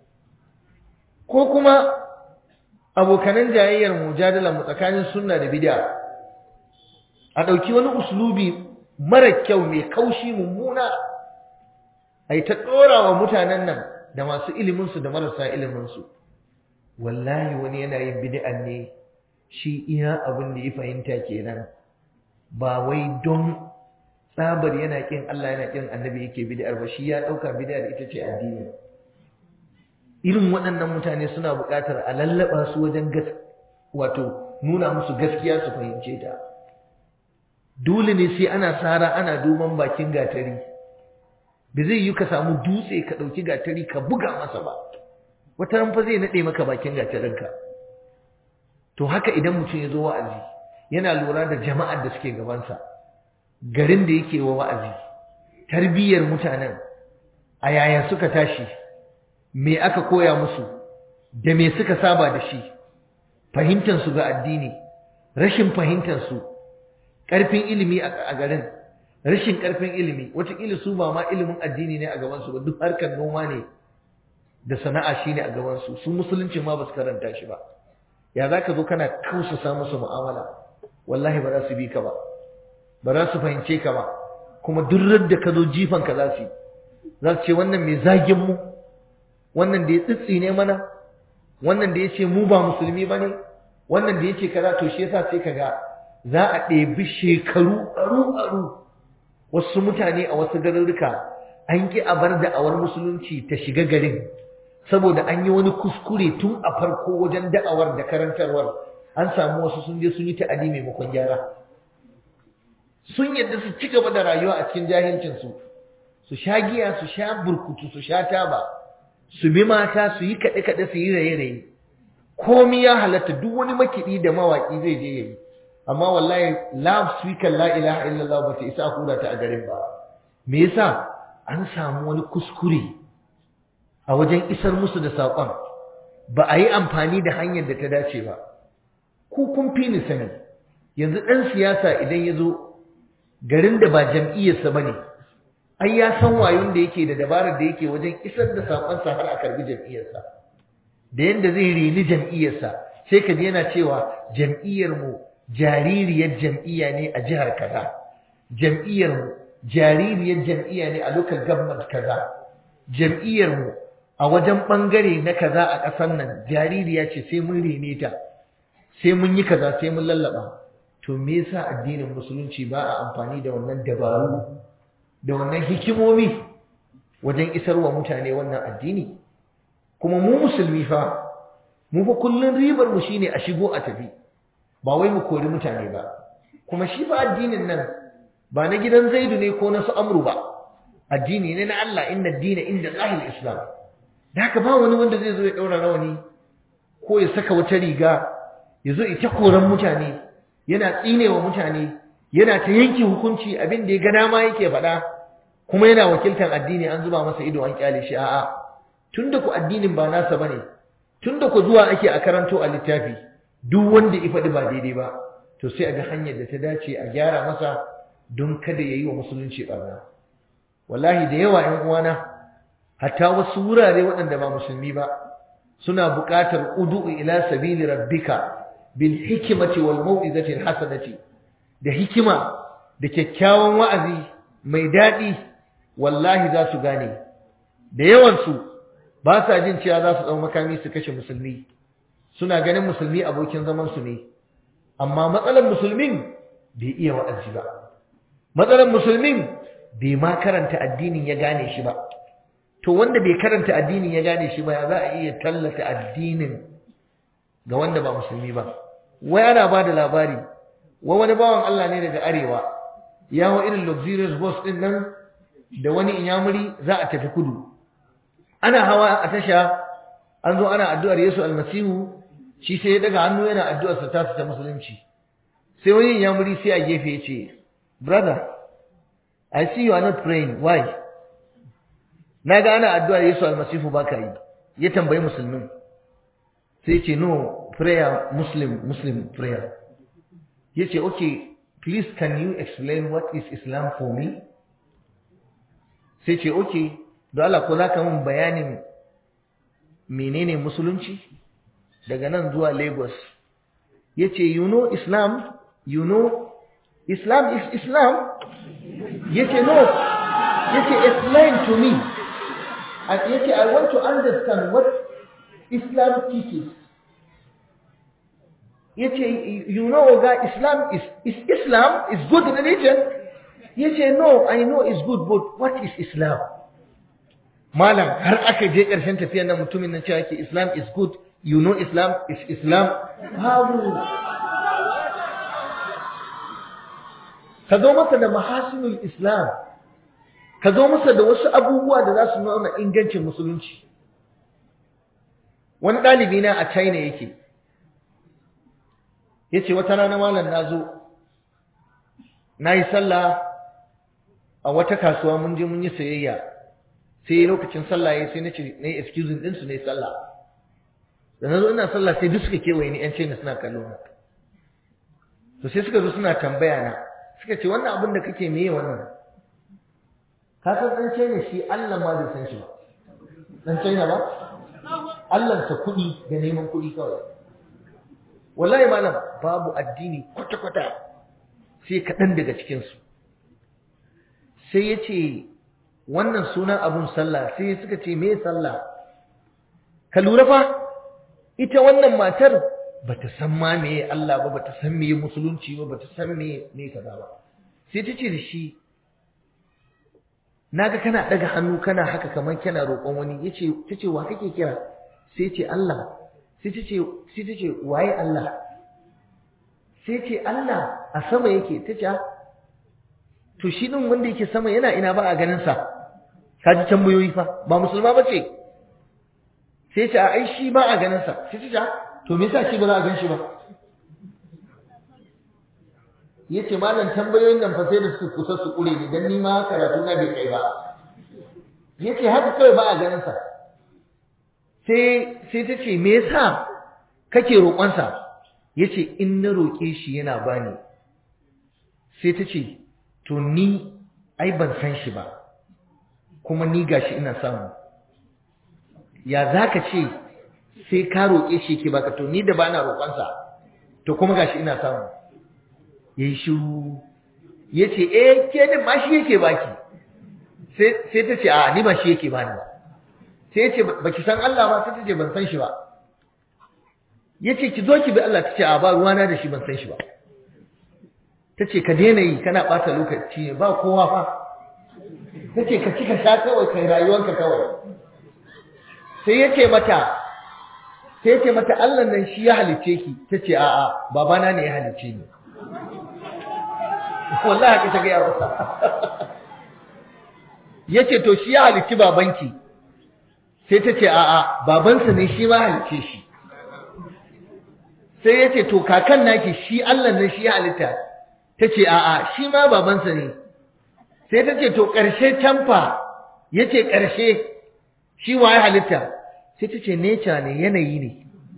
ko kuma abokanan jayayyar mujadala mu tsakanin sunna da bid'a a ɗauki wani uslubi mara kyau mai kaushi mummuna a yi ta ɗora wa mutanen nan da masu iliminsu da marasa iliminsu wallahi wani yana yin bid'an ne shi iya abin da ya fahimta kenan ba wai don tsabar yana kin Allah yana kin annabi yake bid'ar ba shi ya ɗauka bid'ar ita ce addini irin waɗannan mutane suna buƙatar a lallaba su wajen gas wato nuna musu gaskiya su fahimce ta dole ne sai ana sara ana duban bakin gatari ba zai yi ka samu dutse ka ɗauki gatari ka buga masa ba wata ran fa zai naɗe maka bakin gatarinka to haka idan mutum ya zo wa'azi yana lura da jama'ar da suke gabansa garin da yake wa wa'azi tarbiyyar mutanen a yaya suka tashi me aka koya musu da me suka saba da shi fahimtansu ga addini rashin fahimtansu ƙarfin ilimi a garin rashin ƙarfin ilimi wataƙila su ba ma ilimin addini ne a gabansu ba duk harkar noma ne da sana'a shi ne a gabansu su musulunci ma ba su karanta shi ba ya za ka zo kana kausasa musu mu'amala wallahi ba za su bi ka ba ba za su fahimce ka ba kuma duk da ka zo jifan ka za su yi za su ce wannan mai zagin mu wannan da ya tsitsi ne mana wannan da ya ce mu ba musulmi ba ne wannan da ya ce kaza to shi yasa sai ka ga za a ɗebi shekaru aru-aru wasu mutane a wasu garurruka an ƙi a bar da'awar musulunci ta shiga garin saboda an yi wani kuskure tun a farko wajen da'awar da karantarwar an samu wasu sun je sun yi ta'adi maimakon gyara sun yadda su ci gaba da rayuwa a cikin jahilcinsu su sha giya su sha burkutu su sha taba su bi mata su yi kaɗe-kaɗe su yi raye-raye komi ya halatta duk wani makiɗi da mawaƙi zai je ya yi amma wallahi la speaker la ilaha illallah ba ta isa hura ta a garin ba me yasa an samu wani kuskure a wajen isar musu da saƙon ba a yi amfani da hanyar da ta dace ba ku kun fi ni sani yanzu ɗan siyasa idan ya zo garin da ba jam'iyyarsa ba ne ai ya san wayon da yake da dabarar da yake wajen isar da saƙonsa har a karbi jam'iyyarsa da yadda zai rini jam'iyyarsa sai ka ji yana cewa jam'iyyarmu jaririyar jam'iyya ne a jihar kaza jam'iyyarmu jaririyar jam'iyya ne a local government kaza jam'iyyarmu a wajen ɓangare na kaza a ƙasar nan jaririya ce sai mun rene ta sai mun yi kaza sai mun lallaba to me yasa addinin musulunci ba a amfani da wannan dabaru da wannan hikimomi wajen isarwa mutane wannan addini kuma mu musulmi fa mu fa kullun ribar mu shine a shigo a tafi ba wai mu kori mutane ba kuma shi fa addinin nan ba na gidan Zaidu ne ko na su Amru ba addini ne na Allah inna ad-dina inda Allahil Islam da haka ba wani wanda zai zo ya daura rawani ko ya saka wata riga ya zo ita koran mutane yana tsinewa mutane yana ta yanke hukunci abin da ya ga dama yake faɗa kuma yana wakiltar addini an zuba masa ido an kyale shi a'a tunda ku addinin ba nasa bane tunda ku zuwa ake a karanto a littafi duk wanda ya faɗi ba daidai ba to sai a ga hanyar da ta dace a gyara masa don kada ya yi wa musulunci ɓarna wallahi da yawa ‘yan uwana hatta wasu wurare waɗanda ba musulmi ba suna buƙatar udu'u ila sabili rabbika bil hikimati wal mau'izati hasanati da hikima da kyakkyawan wa'azi mai daɗi wallahi za su gane da yawansu ba sa jin cewa za su ɗau makami su kashe musulmi suna ganin musulmi abokin zamansu ne amma matsalar musulmin bai iya wa'azi ba matsalar musulmin bai ma karanta addinin ya gane shi ba to wanda bai karanta addinin ya gane shi ba ya za a iya tallata addinin ga wanda ba musulmi ba wai ana ba da labari wa wani bawan Allah ne daga arewa ya hau irin luxurious bus din nan da wani inyamuri za a tafi kudu ana hawa a tasha an zo ana addu'ar Yesu almasihu shi sai ya daga hannu yana addu'ar sa tasu ta musulunci sai wani inyamuri sai a gefe ya ce brother I see you are not praying why na ga ana addu'ar Yesu almasihu baka yi ya tambayi musulmin sai ce no prayer muslim muslim prayer ya ce okay please can you explain what is islam for me sai ce okay don Allah ko za ka min bayanin menene musulunci daga nan zuwa lagos ya ce you know islam you know islam is islam ya ce no ya ce explain to me ya ce i want to understand what islam teaches yace you know ga islam is is islam is good religion yace no i know is good but what is islam malam har aka je karshen tafiyar nan mutumin nan cewa yake islam is good you know islam is islam babu ka zo masa da mahasinul islam ka zo masa da wasu abubuwa da za su nuna ingancin musulunci wani ɗalibi na a china yake ya ce wata rana malam na zo na yi sallah a wata kasuwa mun je mun yi sayayya sai lokacin sallah ya sai na ce na yi excusing ɗinsu na yi sallah da na zo ina sallah sai duk suka kewaye ni ‘yan china suna kallo na to sai suka zo suna tambaya na suka ce wannan abin da kake meye wannan ka san ɗan china shi allah ma bai san shi ba ɗan china ba allansa kuɗi da neman kuɗi kawai wallahi malam babu addini kwata-kwata sai kaɗan daga cikinsu sai ya ce wannan sunan abun sallah sai suka ce me sallah ka lura fa ita wannan matar ba ta san ma me Allah ba ba ta san me musulunci ba ba ta san me me kaza ba sai ta ce da shi naga kana daga hannu kana haka kamar kana roƙon wani yace tace wa kake kira sai ce Allah sai ta ce sai ta ce waye Allah sai ce Allah a sama yake ta ce to shi din wanda yake sama yana ina ba a ganin sa kaji tambayoyi fa ba musulma ba ce sai ce a ai shi ba a ganin sa sai ta ce to me yasa shi ba za a gan shi ba yace malam tambayoyin nan fa sai da su kusa su kure ni dan ni ma karatu na bai kai ba yace haka kawai ba a ganin sa sai sai ta ce me yasa kake roƙonsa yace in na roƙe shi yana bani sai ta ce to ni ai ban san shi ba kuma ni gashi ina samu ya za ka ce sai ka roƙe shi ke baka to ni da ba na roƙonsa to kuma gashi ina samu ya yi shiru ya ce eh ke din ma shi yake baki sai ta ce a ni ba shi yake bani ba sai ya ce ba ki san Allah ba sai ta ce ban san shi ba ya ce ki zo ki bi Allah ta ce a ba ruwana da shi ban san shi ba ta ce ka daina yi kana ɓata lokaci ne ba kowa fa ta ce ka ci ka sha kawai kai rayuwanka kawai sai ya ce mata sai ya ce mata Allah nan shi ya halicce ki ta ce a'a babana ne ya halicce ni wallahi haka ta gaya masa ya ce to shi ya halicci babanki sai ta ce a'a babansa ne shi ma halicce shi sai ya ce to kakan naki shi Allah nan shi ya halitta ta ce a'a shi ma babansa ne sai ta ce to ƙarshe canfa ya ce ƙarshe shi wa ya halitta sai ta ce neca ne yanayi ne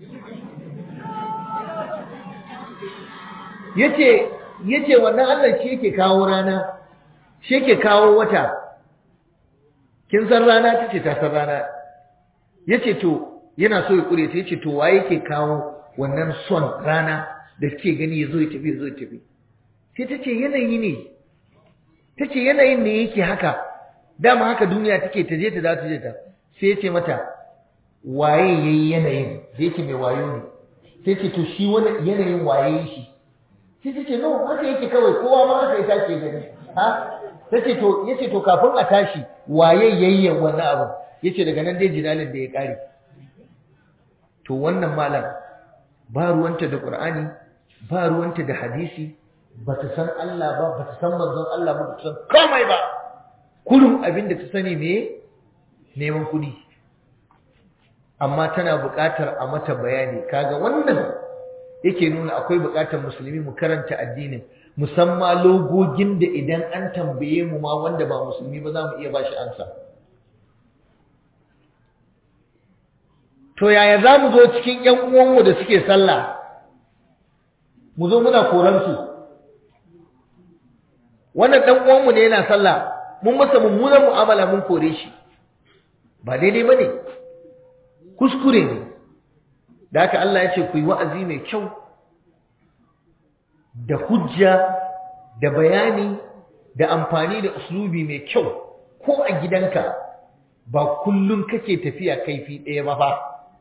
ya ce wannan Allah shi yake kawo rana shi yake kawo wata kin san rana ta ce ta san rana ya ce to yana so ya ƙure ta ya ce to wa yake kawo wannan son rana da ke gani ya zo ya tafi ya zo ya tafi sai ta ce yanayi ne ta ce yanayin ne yake haka dama haka duniya take ta je ta za ta je ta sai ya ce mata waye ya yi yanayin da yake mai wayo ne sai ce to shi wani yanayin waye shi sai ta ce no haka yake kawai kowa ma haka ya tashi gani ha ta ce to ya ce to kafin a tashi waye yayyan wannan abu ya ce daga nan dai jinalin da ya kare to wannan malam ba ruwanta da qur'ani ba ruwanta da hadisi ba ta san Allah ba ba ta san manzon Allah ba ta san komai ba kullum abin da ta sani me neman kuɗi amma tana buƙatar a mata bayani kaga wannan yake nuna akwai buƙatar musulmi mu karanta addinin musamman logogin da idan an tambaye mu ma wanda ba musulmi ba za mu iya bashi ansa to yaya za mu zo cikin ƴan uwanmu da suke sallah mu zo muna koransu wannan dan uwanmu ne yana sallah mun masa mummunar mu'amala mun kore shi ba daidai bane kuskure ne da haka Allah ya ce ku yi wa'azi mai kyau da hujja da bayani da amfani da uslubi mai kyau ko a gidanka ba kullum kake tafiya kaifi ɗaya ba fa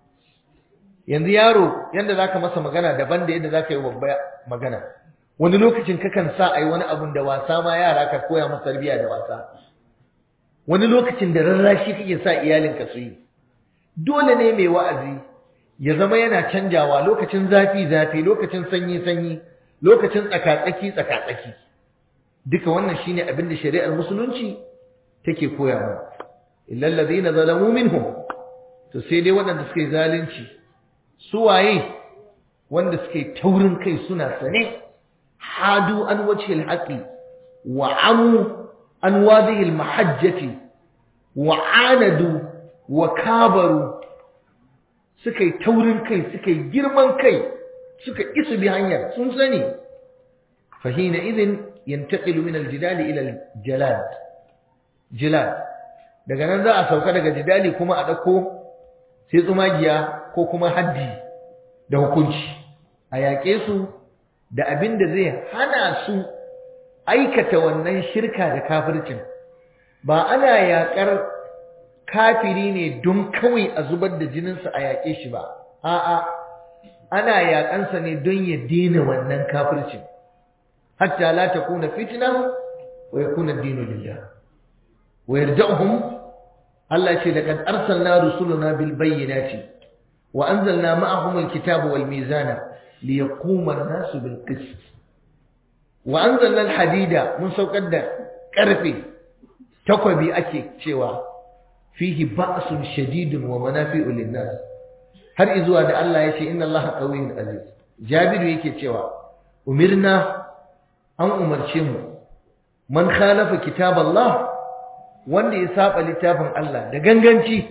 yanzu yaro yanda zaka masa magana daban da yadda zaka yi babba magana wani lokacin kakan sa ai wani abun da wasa ma yara ka koya masa tarbiyya da wasa wani lokacin da rarrashi kake sa iyalinka su yi dole ne mai wa'azi ya zama yana canjawa lokacin zafi zafi lokacin sanyi sanyi lokacin tsakatsaki tsakatsaki duka wannan shine abin da shari'ar musulunci take koya mana illal ladina zalamu minhum to sai dai waɗanda suka yi zalunci su waye wanda suka yi taurin kai suna sane hadu an wajhil haqi wa amu an wadhihi mahajjati wa anadu wa kabaru suka yi taurin kai suka yi girman kai suka isu bi hanyar sun sani fahina idin yantaqilu min aljidali ila aljalad jilad daga nan za a sauka daga jidali kuma a dauko sai tsumagiya ko kuma haddi da hukunci a yaƙe su da abin da zai hana su aikata wannan shirka da kafircin ba ana yaƙar kafiri ne don kawai a zubar da jininsa a yaƙe shi ba a'a ana yaƙansa ne don ya daina wannan kafircin hatta la takuna fitna wa yakuna ad-dinu lillah wa yarja'uhum Allah ce laqad arsalna rusulana bil bayyinati wa anzalna ma'ahum al-kitaba wal mizana liyaquma an-nasu bil qist wa anzalna al-hadida mun saukar da karfe takwabi ake cewa fihi ba'sun shadidun wa manafi'u lin-nas har izuwa da Allah ya ce inna Allah qawiyyun aziz Jabiru yake cewa umirna an umarce mu man khalafa kitab Allah wanda ya saba littafin Allah da ganganci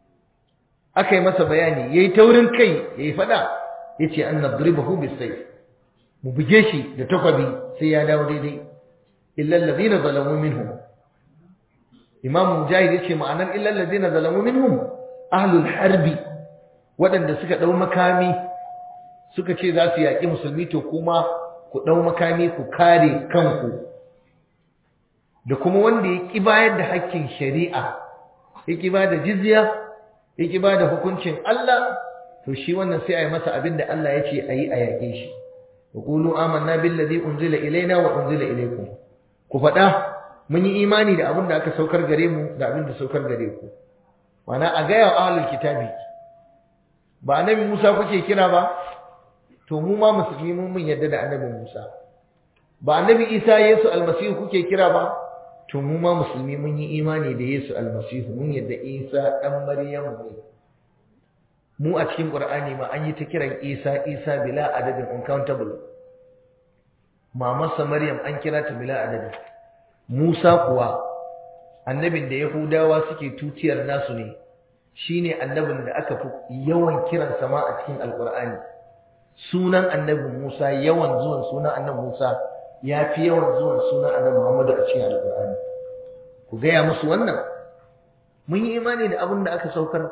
aka yi masa bayani yayi taurin kai yayi fada yace an nadribahu bisayf mu buge shi da takwabi sai ya dawo daidai illa alladhina zalamu minhum imam mujahid yace ma'anar illa alladhina zalamu minhum ahlul harbi waɗanda suka dau makami suka ce za su yaƙi musulmi to kuma ku dau makami ku kare kanku da kuma wanda ya ƙi bayar da hakkin shari'a ya ƙi ba da jizya ya ƙi ba da hukuncin Allah to shi wannan sai a yi masa abin da Allah ya ce a yi a yaƙe shi wa qulu amanna billazi unzila ilaina wa unzila ilaykum ku faɗa mun yi imani da abin da aka saukar gare mu da abin da saukar gare ku Mana a gaya wa ahlul kitabi ba annabi Musa kuke kira ba to mu ma musulmi mun mun yarda da annabi Musa ba annabi Isa Yesu almasihu kuke kira ba to mu ma musulmi mun yi imani da Yesu almasihu mun yadda Isa dan Maryamu ne mu a cikin Qur'ani ma an yi ta kiran Isa Isa bila adadin uncountable mamarsa Maryam an kira ta bila adadin Musa kuwa annabin da Yahudawa suke tutiyar nasu ne shine annabin da aka fi yawan kiran sama a cikin Alqur'ani sunan annabi Musa yawan zuwan sunan annabi Musa ya fi yawan zuwan sunan annabi Muhammadu a cikin Alƙur'ani ku gaya musu wannan mun yi imani da abin da aka saukar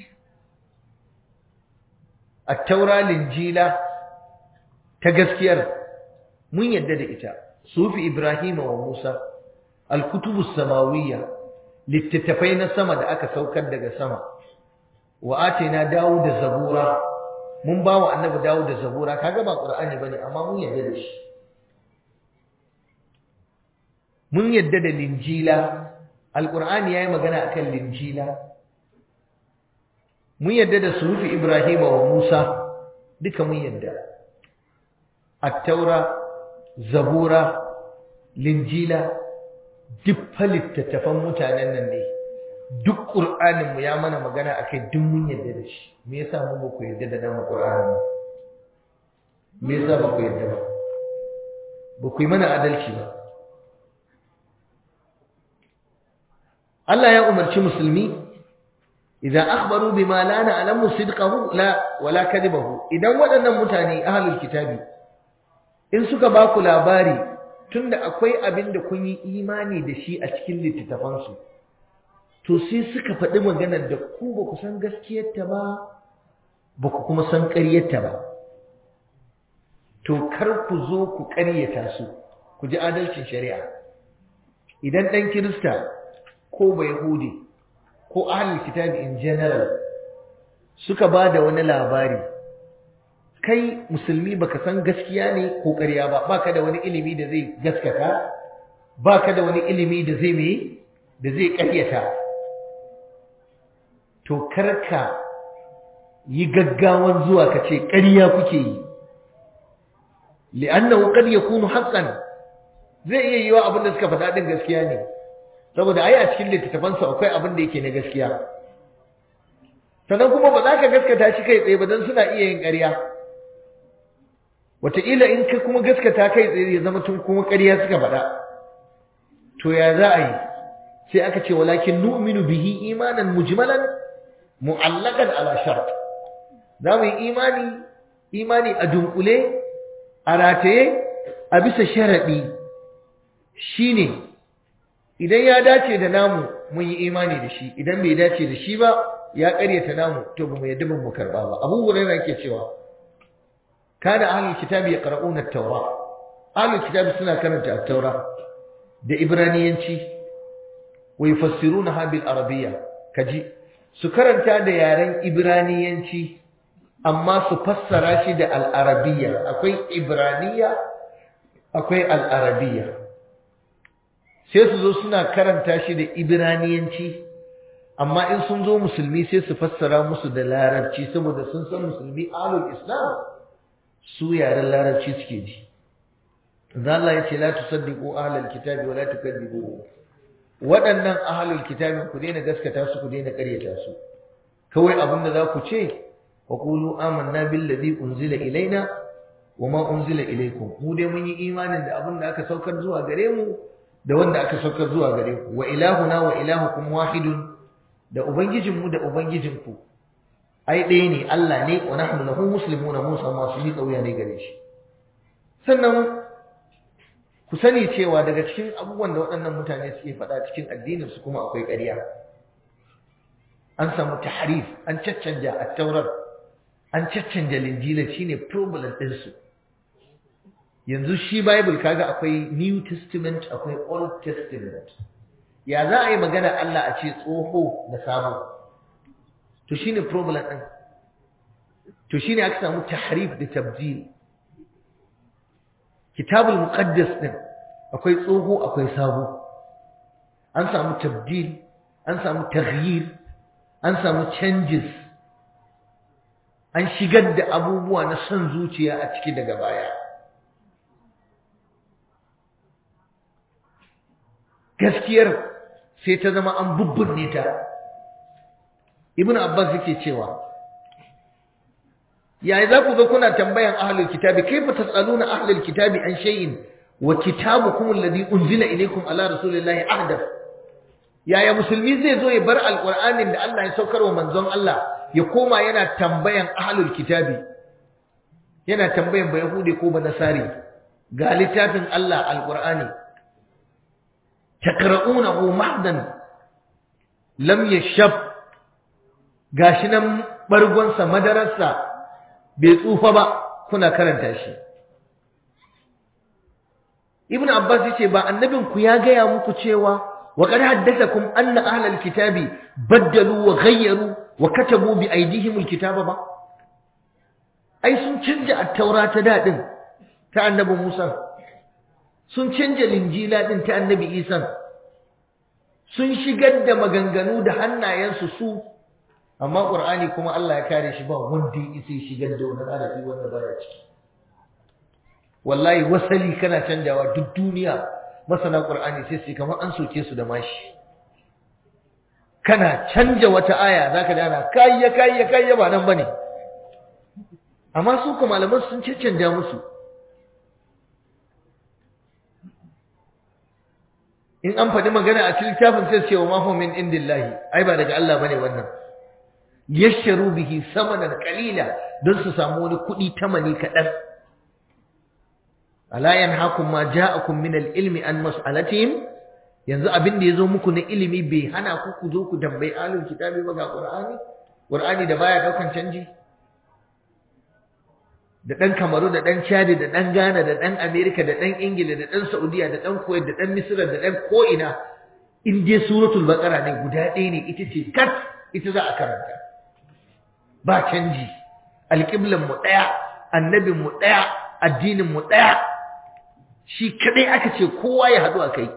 at-taura linjila ta gaskiyar mun yadda da ita sufi Ibrahim wa Musa al-kutubu samawiyya littattafai na sama da aka saukar daga sama wa atina Dawud da Zabura mun ba wa annabi Dawud da Zabura kaga ba Qur'ani bane amma mun yadda da shi mun yadda da linjila alqur'ani yayi magana akan linjila mun yadda da sufi ibrahima wa musa duka mun yadda at-taura zabura linjila duk littattafan mutanen nan ne duk qur'anin mu ya mana magana akai duk mun yadda da shi me yasa mu ba ku yadda da nan qur'ani me yasa ba ku yadda ba ba ku yi mana adalci ba Allah ya umarci musulmi idan akhbaru bima la na'lamu sidqahu la wala kadibahu idan waɗannan mutane ahlul kitabi in suka ba ku labari tunda akwai abin da kun yi imani da shi a cikin littattafan su to sai suka faɗi maganar da ku ba ku san gaskiyarta ba ba ku kuma san ƙaryarta ba to kar ku zo ku ƙaryata su ku ji adalcin shari'a idan ɗan kirista ko ba Yahudi ko ahlul kitabi in general suka ba da wani labari kai musulmi baka san gaskiya ne ko ƙarya ba baka da wani ilimi da zai gaskata baka da wani ilimi da zai me da zai ƙaryata to karka yi gaggawan zuwa ka ce ƙarya kuke yi li'annahu qad yakunu haqqan zai iya yiwa abin da suka faɗa din gaskiya ne saboda ai a cikin littattafansu akwai abin da yake na gaskiya sannan kuma ba za ka gaskata shi kai tsaye ba don suna iya yin ƙarya wataƙila in ka kuma gaskata kai tsaye ya zama tun kuma ƙarya suka faɗa to ya za a yi sai aka ce walakin nu'minu bihi imanan mujmalan mu'allaqan ala shart za mu yi imani imani a dunkule a rataye a bisa sharaɗi shine idan ya dace da namu mun yi imani da shi idan bai dace da shi ba ya ƙaryata namu to ba mu yadda ban mu karba ba abu hurairah yake cewa kana ahlul kitabi yaqra'una at-taura ahlul kitabi suna karanta at-taura da ibraniyanci wa yufassirunaha bil arabiyya kaji su karanta da yaren ibraniyanci amma su fassara shi da al-arabiyya akwai ibraniya akwai al-arabiyya sai su zo suna karanta shi da ibraniyanci amma in sun zo musulmi sai su fassara musu da larabci saboda sun san musulmi alul islam su yaren larabci suke ji Allah ya ce la tusaddiqu ahlal kitabi wa la tukadzibu waɗannan ahlul kitabin ku daina gaskata su ku daina ƙaryata su kawai abin da za ku ce wa qulu amanna billazi unzila ilaina wa ma unzila ilaykum mu dai mun yi imanin da abin da aka saukar zuwa gare mu da wanda aka saukar zuwa gare ku wa ilahuna wa ilahukum wahidun da ubangijinmu da ubangijinku ai ɗaya ne Allah ne wa nahnu lahu muslimuna mun san masu yi kauya ne gare shi sannan ku sani cewa daga cikin abubuwan da waɗannan mutane suke faɗa cikin addinin su kuma akwai ƙarya an samu tahrif an caccanja a taurar an caccanja linjila shine problem ɗinsu yanzu shi bible kaga akwai new testament akwai old testament ya za a yi magana Allah a ce tsoho da sabo to shine problem ɗin to shine aka samu tahrif da tabdil kitabul muqaddas din akwai tsoho akwai sabo an samu tabdil an samu taghyir an samu changes an shigar da abubuwa na son zuciya a ciki daga baya gaskiyar sai ta zama an bubbunne ta ibn abbas yake cewa yayi za ku zo kuna tambayan ahlul kitabi kaifa tasaluna ahlul kitabi an shay'in wa kitabukum alladhi unzila ilaykum ala rasulillahi ahdath yaya musulmi zai zo ya bar alqur'anin da Allah ya saukar wa manzon Allah ya koma yana tambayan ahlul kitabi yana tambayan ba yahudi ko ba nasari ga littafin Allah alqur'ani takra'unahu mahdan lam yashab gashi nan bargonsa madararsa bai tsufa ba kuna karanta shi ibnu abbas yace ba annabin ku ya gaya muku cewa wa qad haddathakum anna ahlal kitabi baddalu wa ghayyaru wa katabu bi aydihim alkitaba ba ai sun canja at-taura ta dadin ta annabi Musa sun canja linjila din ta annabi Isa sun shigar da maganganu da hannayensu su amma qur'ani kuma Allah ya kare shi ba wanda ya isa shigar da wani harafi wanda baya ciki wallahi wasali kana canjawa duk duniya masana qur'ani sai su kamar an soke su da mashi kana canja wata aya zaka dana kayya kayya kayya ba nan bane amma su kuma malaman sun cancanja musu in an faɗi magana a cikin littafin sai ce wa ma min indillahi ai ba daga Allah bane wannan yashtaru bihi samanan qalila don su samu wani kuɗi tamani kaɗan ala yanhakum ma ja'akum min al-ilmi an mas'alatihim yanzu abin da yazo muku na ilimi bai hana ku ku zo ku tambayi alul kitabi ba ga qur'ani qur'ani da baya daukan canji da dan kamaru da dan chadi da dan ghana da dan america da dan ingila da dan saudiya da dan kuwait da dan misra da dan ko'ina in dai suratul baqara ne guda ɗaya ne ita ce kat ita za a karanta ba canji alƙiblan mu ɗaya annabin mu ɗaya addinin mu ɗaya shi kadai aka ce kowa ya haɗu a kai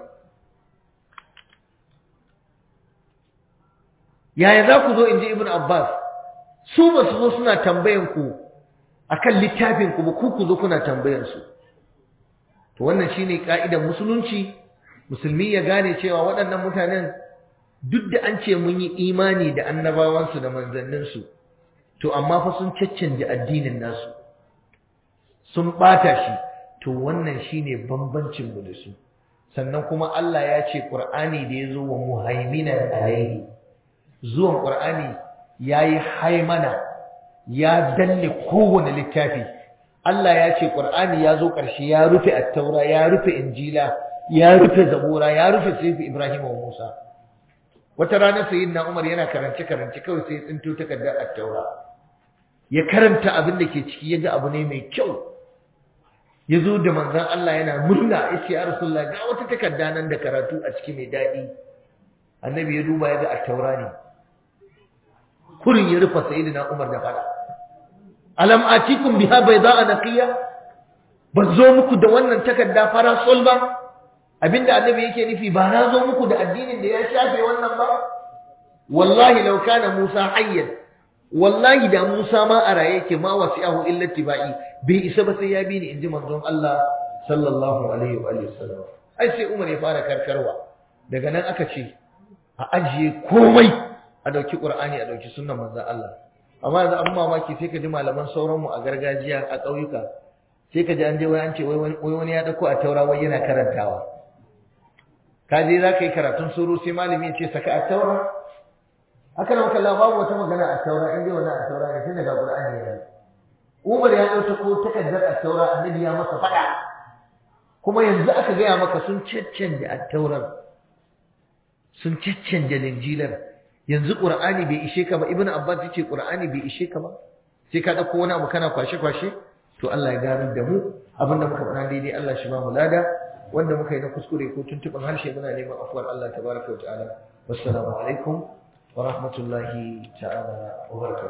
yaya za ku zo in ji ibn abbas su ba su zo suna tambayan ku akan littafin ku ba ku ku zo kuna tambayan su to wannan shine ka'idar musulunci musulmi ya gane cewa waɗannan mutanen duk da an ce mun yi imani da annabawansu da manzanninsu to amma fa sun caccanje addinin nasu sun ɓata shi to wannan shine bambancin mu da su sannan kuma Allah ya ce Qur'ani da ya zo wa muhaiminan alaihi zuwan Qur'ani yayi haimana ya danne kowane littafi Allah ya ce Qur'ani ya zo ƙarshe ya rufe at-taura ya rufe injila ya rufe zabura ya rufe sayfi Ibrahim wa Musa wata rana sayyidina Umar yana karance karance kawai sai tsinto takardar at-taura ya karanta abin da ke ciki yaga abu ne mai kyau ya zo da manzan Allah yana murna ya ce ya Rasulullah ga wata takarda nan da karatu a ciki mai daɗi annabi ya duba ya ga attaura ne kurin ya rufa sayyidina Umar da fada alam atikum biha bayda'a naqiya ban zo muku da wannan takarda fara sol ba abinda annabi yake nufi ba na zo muku da addinin da ya shafe wannan ba wallahi law kana Musa hayyan wallahi da Musa ma a raye yake ma wasi'ahu illa tibai bai isa ba sai ya bi ni inji manzon Allah sallallahu alaihi wa alihi wasallam ai sai Umar ya fara karkarwa daga nan aka ce a ajiye komai a dauki Qur'ani a dauki sunnar manzon Allah amma yanzu an mamaki sai ka ji malaman sauran mu a gargajiya a ƙauyuka sai ka ji an je wai an ce wai wani ya dauko a taura wai yana karantawa ka je za ka yi karatun suru sai malami ya ce saka a taura haka nan kallon babu wata magana a taura in dai wannan a taura ne tun daga Qur'ani ya Umar ya dauka ko takardar a taura annabi ya masa fada kuma yanzu aka gaya maka sun caccanje attaurar sun caccanje linjilar yanzu qur'ani bai ishe ka ba ibnu abbas yace qur'ani bai ishe ka ba sai ka dauko wani abu kana kwashe kwashe to Allah ya ganar da mu abinda muka faɗa daidai Allah shi ba mu lada wanda muka yi na kuskure ko tuntuɓin harshe muna neman afuwar Allah tabaraka wa ta'ala wassalamu alaikum wa rahmatullahi ta'ala wa barakatuh